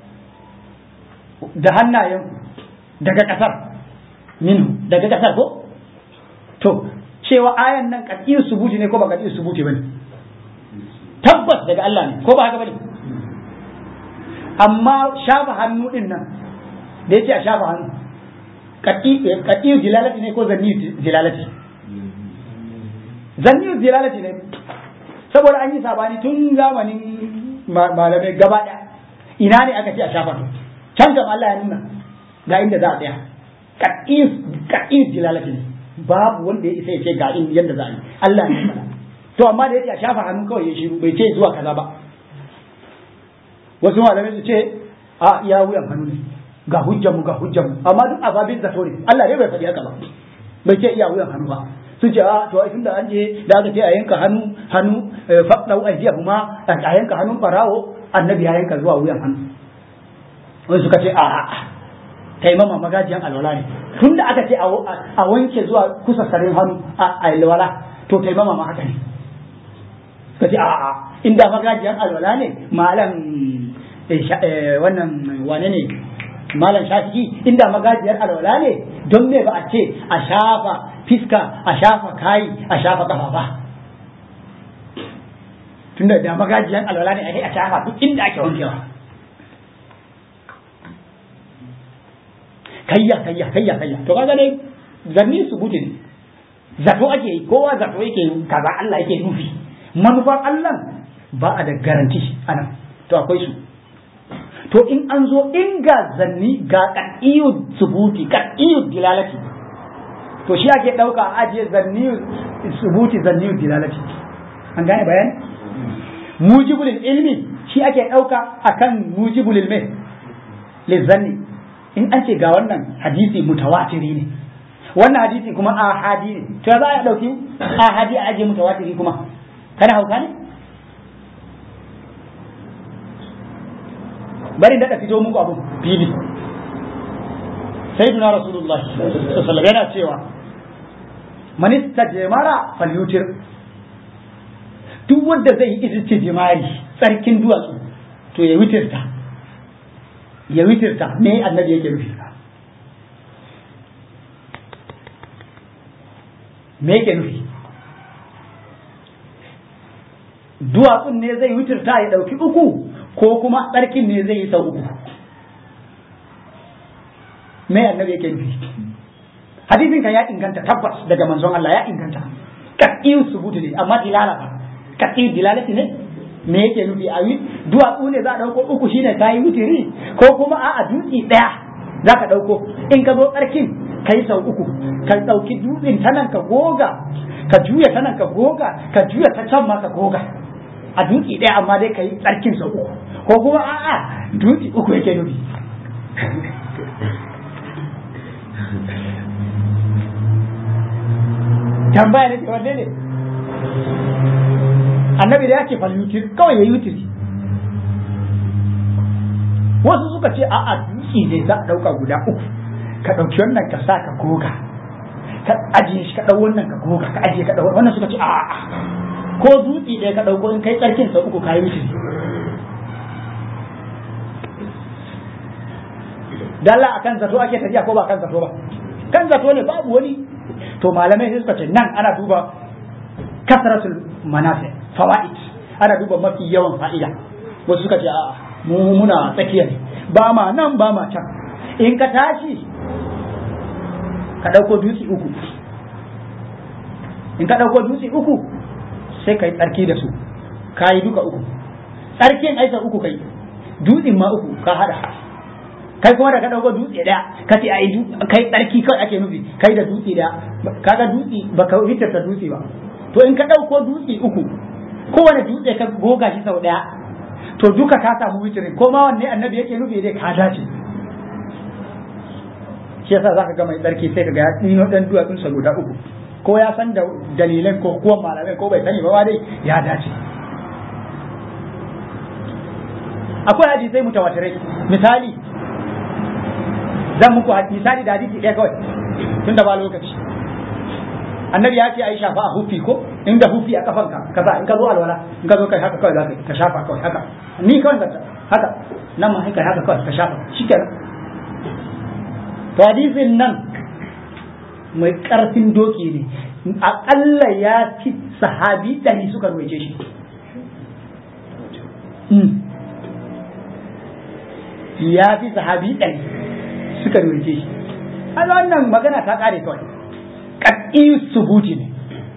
da hannayenku daga kasar minhu daga kasar ko to cewa ayan nan katiyu subuti ne ko ba katiyu subuti bane tabbas daga Allah ne ko ba haka bane amma shafa hannu din nan da yace a shafa hannu katiyu dilalati ne ko zanni dilalati zanni dilalati ne saboda an yi sabani tun zamanin malamai gaba ɗaya ina ne aka ce a shafa can kam Allah ya nuna ga inda za a tsaya katiyu dilalati ne babu wanda ya isa ya ce ga in yadda za a yi Allah ne fara to amma da yake a shafa hannu kawai ya shiru bai ce zuwa kaza ba wasu malamai su ce a iya wuyan hannu ne ga hujjar mu ga hujjar mu amma duk ababin zato ne Allah ne bai faɗi haka ba bai ce iya wuyan hannu ba sun ce a to ai tunda an je da aka ce a yanka hannu hannu faɗau ajiya kuma a yanka hannun farawo annabi ya yanka zuwa wuyan hannu wani suka ce a taimama magajiyan alwala ne tun da aka ce a wanke zuwa kusa sarin hannu a alwala to taimama ma haka ne ka ce a'a inda magajiyan alwala ne malam wannan wane ne malam shafi'i inda magajiyar alwala ne don me ba a ce a shafa fiska a shafa kayi a shafa kafa ba tunda da magajiyan alwala ne a shafa duk inda ake wankewa kayya kayya kayya kayya to kaga dai zanni su guje ne zato ake yi kowa zato yake yi kaza Allah yake nufi manufar Allah ba a da garanti anan to akwai su to in an zo in ga zanni ga qat'iyyu subuti qat'iyyu dilalati to shi ake dauka a ajiye zanni subuti zanni dilalati an gane bayani mujibul ilmi shi ake dauka akan mujibul ilmi lizanni in an ce ga wannan hadisi mutawatiri ne wannan hadisi kuma ahadi ne to za a dauki ahadi a aje mutawatiri kuma kana hauka ne bari da fito muku abu fili sayyiduna rasulullahi sallallahu alaihi yana cewa man istajmara falyutir duk wanda zai yi istijmari tsarkin duwatsu to ya witirta ya witirta me annabi yake nufi me yake nufi duwatsun ne zai witirta ya ɗauki uku ko kuma tsarkin ne zai yi sau uku me annabi yake nufi hadisin kan ya inganta tabbas daga manzon Allah ya inganta kaɗin subutu ne amma dilala ba kaɗin dilalati ne me yake nufi a yi duwatsu ne za a ɗauko uku shine ka yi wutiri ko kuma a a dutse ɗaya za ka ɗauko in ka zo tsarkin ka yi sau uku ka ɗauki dutsen ta nan ka goga ka juya ta nan ka goga ka juya ta can ma ka goga a dutse ɗaya amma dai ka yi tsarkin sau uku ko kuma a a dutse uku yake nufi tambaya ne wanne ne annabi da ya ce fal yutir kawai ya yutir wasu suka ce a'a dutse ne za a ɗauka guda uku ka ɗauki wannan ka sa ka goga ka ajiye shi ka ɗau wannan ka goga ka ajiye ka ɗau wannan suka ce a'a ko dutse ɗaya ka ɗauko in kai tsarkin sa uku ka yi yutir dalla akan zato ake tafiya ko ba kan zato ba kan zato ne babu wani to malamai sai suka ce nan ana duba kasratul manafi fawaid ana duba mafi yawan fa'ida wasu suka ce a'a mu muna tsakiya ne ba ma nan ba ma can in ka tashi ka ɗauko dutse uku in ka ɗauko dutse uku sai ka yi tsarki da su ka yi duka uku tsarkin aisa uku kai dutsen ma uku ka haɗa kai kuma da ka ɗauko dutse ɗaya ka ce ai kai tsarki kawai ake nufi kai da dutse ɗaya kaga dutse ba ka hitarta dutse ba to in ka ɗauko dutse uku kowane dutse ka goga shi sau ɗaya to duka ka samu witirin ko ma wanne annabi yake nufi dai ka dace shi yasa zaka ga mai tsarki sai kaga ya dino dan duwatsun sa guda uku ko ya san da dalilan ko kuwa malamai ko bai sani ba dai ya dace akwai hadisai mutawatirai misali zan muku misali da hadisi ɗaya kawai tun da ba lokaci annabi ya ce a yi shafa a hufi ko inda hufi a kafanka ka sa in ka zo alwala in ka zo kai haka kawai za ka shafa kawai haka ni kawai zata haka nan ma haka haka kawai ka shafa shikenan to hadisin nan mai karfin doki ne aƙalla ya ci sahabi ɗari suka ruwaice shi ya fi sahabi ɗari suka ruwaice shi a wannan magana ta ƙare kawai ƙaƙi subuti ne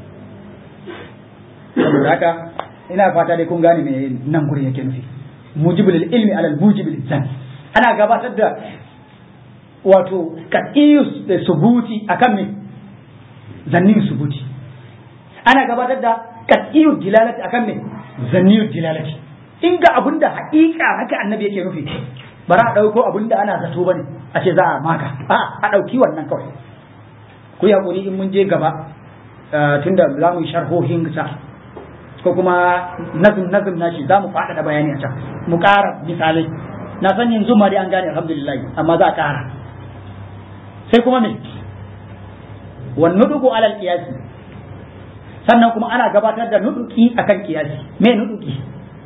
saboda haka ina fata dai kun gane me nan gurin yake nufi mujibul ilmi alal mujibul zan ana gabatar da wato ƙaƙi subuti akan me zannin subuti ana gabatar da ƙaƙi dilalati akan me zannin dilalati in ga abin da haƙiƙa haka annabi yake nufi bara a ɗauko abin da ana zato bane a ce za a maka a a ɗauki wannan kawai ku yi haƙuri in mun je gaba tunda za mu yi sharhohin sa ko kuma nazim nazim na shi za mu faɗaɗa bayani a can mu ƙara misalai na san yanzu ma dai an gane alhamdulillah amma za a ƙara sai kuma me wan nudugu alal qiyasi sannan kuma ana gabatar da nuduki akan qiyasi me nuduki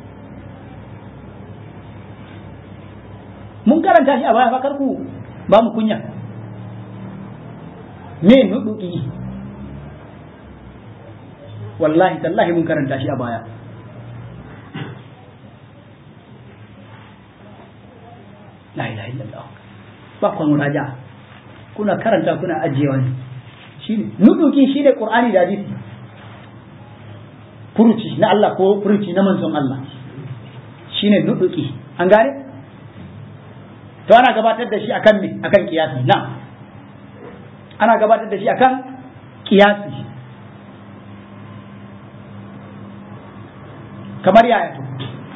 mun karanta shi a baya fa karku ba mu kunya me nuduki wallahi tallahi mun karanta shi a baya la ilaha illallah ba kwa muraja kuna karanta kuna ajiyewa ne shine nuduki shine qur'ani da hadisi furuci na Allah ko furuci na manzon Allah shine nuduki an gane to ana gabatar da shi akan me akan kiyasi na ana gabatar da shi akan kiyasi kamar yaya to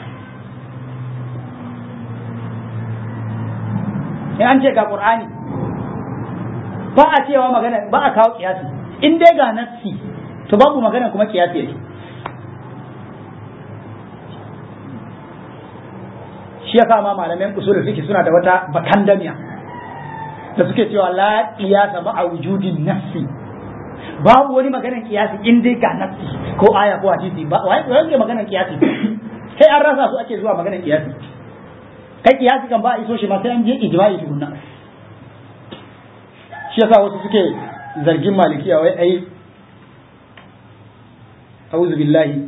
in an ce ga qur'ani ba a cewa magana ba a kawo kiyasi in dai ga nassi to babu magana kuma kiyasi yake shi yasa ma malaman usul fiqh suna da wata bakandamiya da suke cewa la qiyasa ma a wujudin nafsi babu wani maganar kiyasi in dai ga nafsi ko aya ko hadisi ba wai wai maganar kiyasi sai an rasa su ake zuwa maganar kiyasi kai kiyasi kan ba a iso shi ma sai an je ijma'i tukunna shi yasa wasu suke zargin malikiya wai ai auzu billahi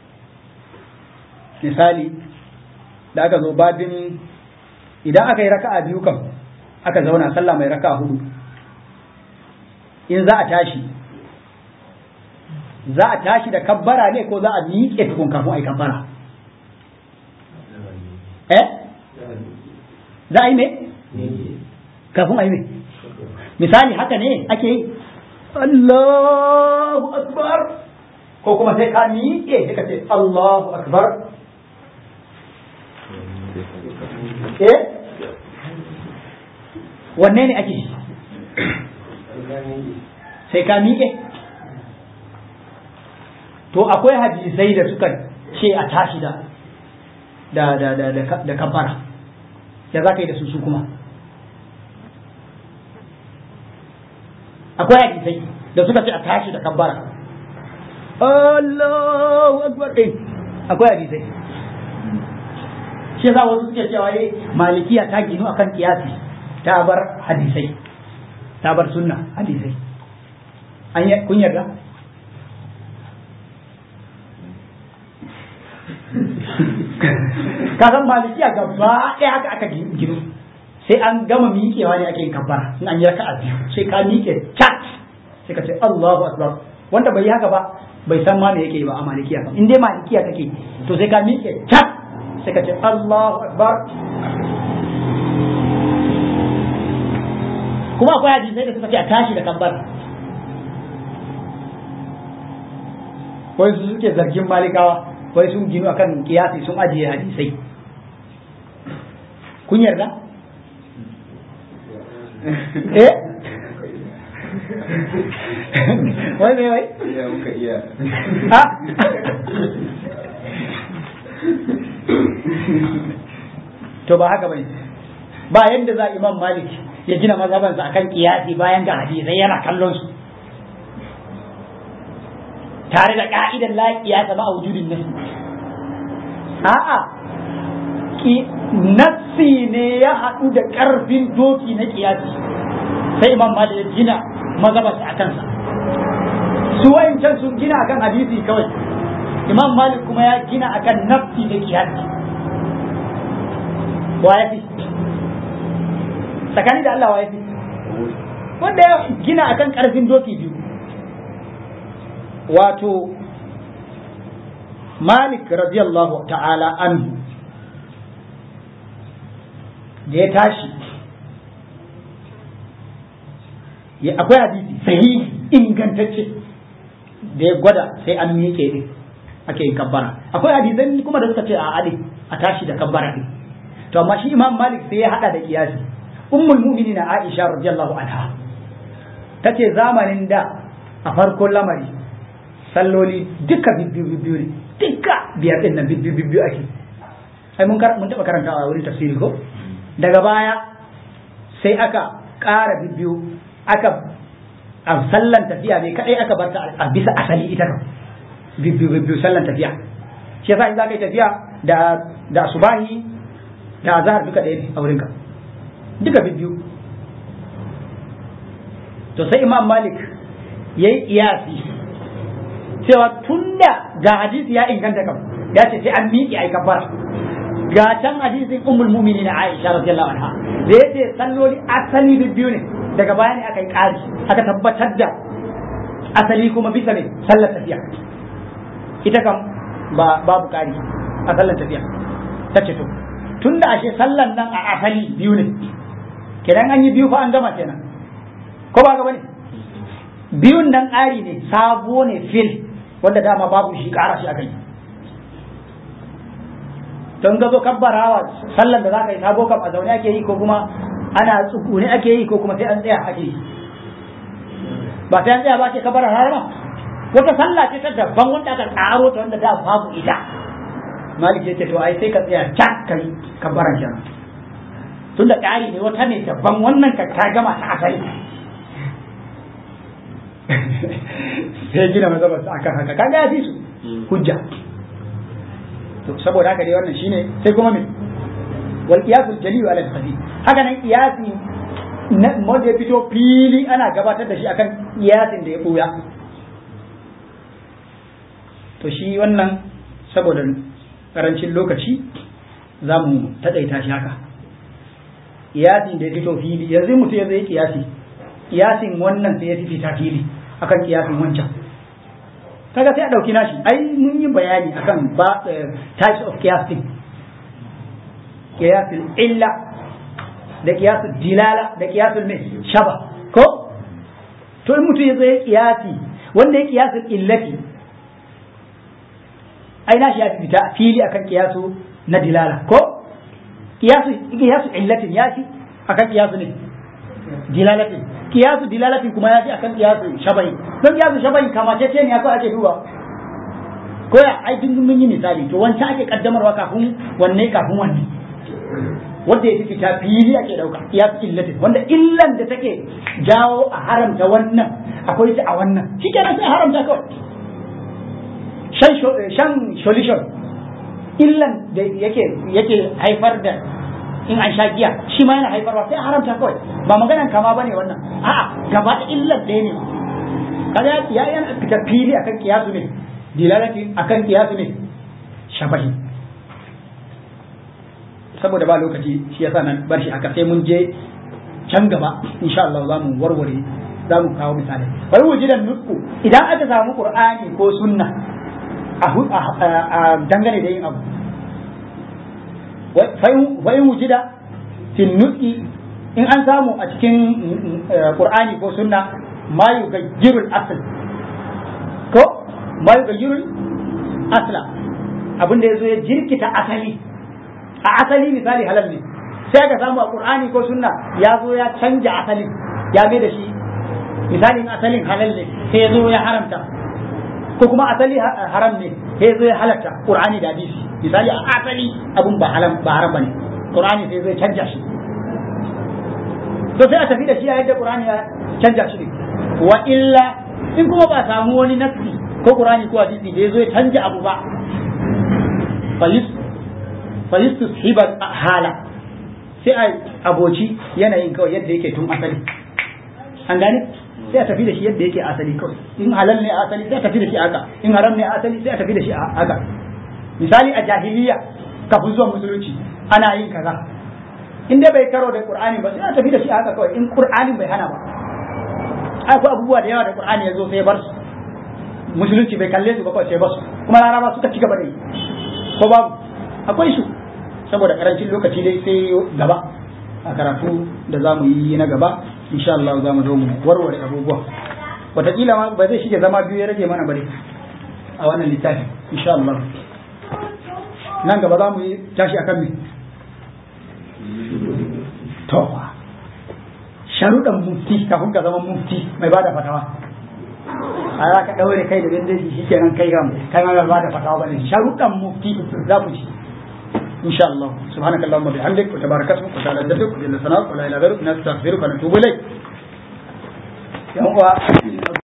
misali da aka zo babin idan aka yi raka'a biyu kan aka zauna sallah mai raka'a hudu in za a tashi za a tashi da kabbara ne ko za a miƙe tukun kafin a yi kabbara eh za a yi me kafin a yi me misali haka ne ake yi Allahu akbar ko kuma sai ka miƙe sai ka ce Allahu akbar eh wanne ne ake sai ka miƙe to akwai hadisai da suka ce a tashi da da da da da kabbara ya za ka yi da su su kuma akwai hadisai da suka ce a tashi da kabbara Allahu akbar din akwai hadisai shi yasa wasu suke cewa dai malikiya ta ginu akan kiyasi ta bar hadisai ta bar sunna hadisai an yi kun yarda ka san malikiya gaba ɗaya haka aka ginu sai an gama miƙewa ne ake yin kabbara in an yi raka'a biyu sai ka miƙe chat sai ka ce Allahu akbar wanda bai yi haka ba bai san ma me yake ba a malikiya ba in dai malikiya kake to sai ka miƙe chat sai ka ce Allahu akbar kuma akwai hadisai da suka ce a tashi da kabbara wai su suke zargin malikawa wai sun ginu akan kiyasi sun ajiye hadisai kun yarda eh wai mai wai iya muka iya ha to ba haka bane ba yadda za imam malik ya gina mazhabansa akan kiyasi bayan ga hadisai yana kallon su tare da ka'idan la kiyasa ba a wujudin nasi a'a ki nassi ne ya haɗu da ƙarfin doki na kiyasi sai imam malik ya gina mazhabansa a kansa su wayancan sun gina akan hadisi kawai imam malik kuma ya gina akan nafsi da kiyasi wa ya fi tsakani da Allah wa ya fi wanda ya gina akan karfin doki biyu wato malik radiyallahu ta'ala anhu da ya tashi ya akwai hadisi sahihi ingantacce da ya gwada sai an miƙe din ake yin kabbara akwai hadisan kuma da suka ce a ade a tashi da kabbara din to amma shi imam malik sai ya hada da kiyasi ummul mu'minin aisha radiyallahu anha tace zamanin da a farkon lamari salloli duka bibbiyu bibbiyu ne duka biyar din nan bibbiyu bibbiyu ake ai mun mun taba karanta a wurin tafsiri ko daga baya sai aka ƙara bibbiyu aka a sallan tafiya ne kadai aka barta a bisa asali ita kan bibbiyu bibbiyu sallan tafiya shi yasa in za ka yi tafiya da da subahi da azhar duka ɗaya ne a wurinka duka bibbiyu to sai imam malik ya yi iyasi cewa tunda ga hadisi ya inganta kam ya ce sai an miƙe a kafara ga can hadisin ummul mu'minin Aisha radiyallahu anha da yace salloli asali bibbiyu ne daga baya ne aka yi ƙari aka tabbatar da asali kuma bisa ne sallar tafiya ita kam ba babu ƙari a sallar tafiya ta ce to tunda ashe sallan nan a asali biyu ne kenan an yi biyu fa an gama kenan ko ba ga bane biyun nan ƙari ne sabo ne fil wanda dama babu shi ƙara shi aka yi don ga zo kabbarawa sallan da za ka yi sabo kam a zaune ake yi ko kuma ana tsukune ake yi ko kuma sai an tsaya ake yi ba sai an tsaya ba ke kabbara harama wata sallah ce ta daban wanda aka ƙaro ta wanda da babu ita malik ya ce to ai sai ka tsaya can ka yi kabbaran kenan tun da ƙari ne wata ne daban wannan ka ta gama ta asali sai gina mazhabarsa akan haka kaga ya fi su hujja to saboda haka dai wannan shine sai kuma me wal qiyasul jali ala al haka nan qiyasi wanda ya fito fili ana gabatar da shi akan qiyasin da ya buya to shi wannan saboda karancin lokaci za mu taɗaita shi haka kiyasin da ya fito fili yanzu mutum ya zai kiyasi kiyasin wannan sai ya fi fita fili akan kiyasin wancan kaga sai a ɗauki nashi ai mun yi bayani akan ba types of kiyasin kiyasin illa da kiyasin dilala da kiyasin mai shaba ko to in mutum ya zai kiyasi wanda ya kiyasin illati ai nashi ya fita fili akan kiyasu na dilala ko kiyasu kiyasu illatin ya fi akan kiyasu ne dilalatin kiyasu dilalatin kuma ya fi akan kiyasu shabai don kiyasu shabai kama ce ne ko ake duba ko ya ai duk mun yi misali to wancan ake kaddamarwa kafin wanne kafin wanne wanda ya fi fita fili ake dauka kiyasu illatin wanda illan da take jawo a haramta wannan akwai ta a wannan shi kenan sai haramta kawai shan solution illan da yake yake haifar da in an sha giya shi ma yana haifarwa sai a haramta kawai ba maganan kama ba ne wannan a'a gaba da illan ɗaya ne kaga ya yana fita fili akan kiyasu ne dilalati akan kiyasu ne shabahi saboda ba lokaci shi yasa nan bar shi haka sai mun je can gaba insha Allah za mu warware za mu kawo misali bari mu ji da nutku idan aka samu qur'ani ko sunna a dangane da yin abu fa in wujida fi nutki in an samu a cikin qur'ani ko sunna ma yugayyiru al-asl ko ma yugayyiru asla abin da yazo ya jirkita asali a asali misali halal ne sai ka samu a qur'ani ko sunna ya zo ya canja asalin ya mai da shi misalin asalin halal ne sai ya zo ya haramta ko kuma asali haram ne sai ya zo ya halatta qur'ani da hadisi misali a asali abun ba haram ba haram bane qur'ani sai zai canja shi to sai a tafi da shi a yadda qur'ani ya canja shi wa illa in kuma ba samu wani nafsi ko qur'ani ko hadisi da ya zo ya canja abu ba fa yushiba hala sai a aboci yanayin kawai yadda yake tun asali an gane sai a tafi da shi yadda yake asali kawai in halal ne asali sai a tafi da shi haka in haram ne asali sai a tafi da shi haka misali a jahiliya kafin zuwa musulunci ana yin kaza in dai bai karo da qur'ani ba sai a tafi da shi haka kawai in qur'anin bai hana ba akwai abubuwa da yawa da qur'ani ya zo sai ya bar su musulunci bai kalle su ba kawai sai ba su kuma laraba suka ci gaba da yi ko babu akwai su saboda karancin lokaci dai sai gaba a karatu da za mu yi na gaba insha Allah za mu zo mu warware abubuwa wataƙila ma ba zai shige zama biyu ya rage mana bare a wannan littafin insha Allah nan gaba za mu yi tashi akan me to sharuɗan mufti kafin ka zama mufti mai bada fatawa a za ka ɗaure kai da dandaji shi kenan kai gam kai ma ba da fatawa bane sharuɗan mufti za ku ci إن شاء الله سبحانك اللهم وبحمدك وتبارك اسمك وتعالى جدك وجل ثناؤك ولا إله غيرك نستغفرك ونتوب إليك يا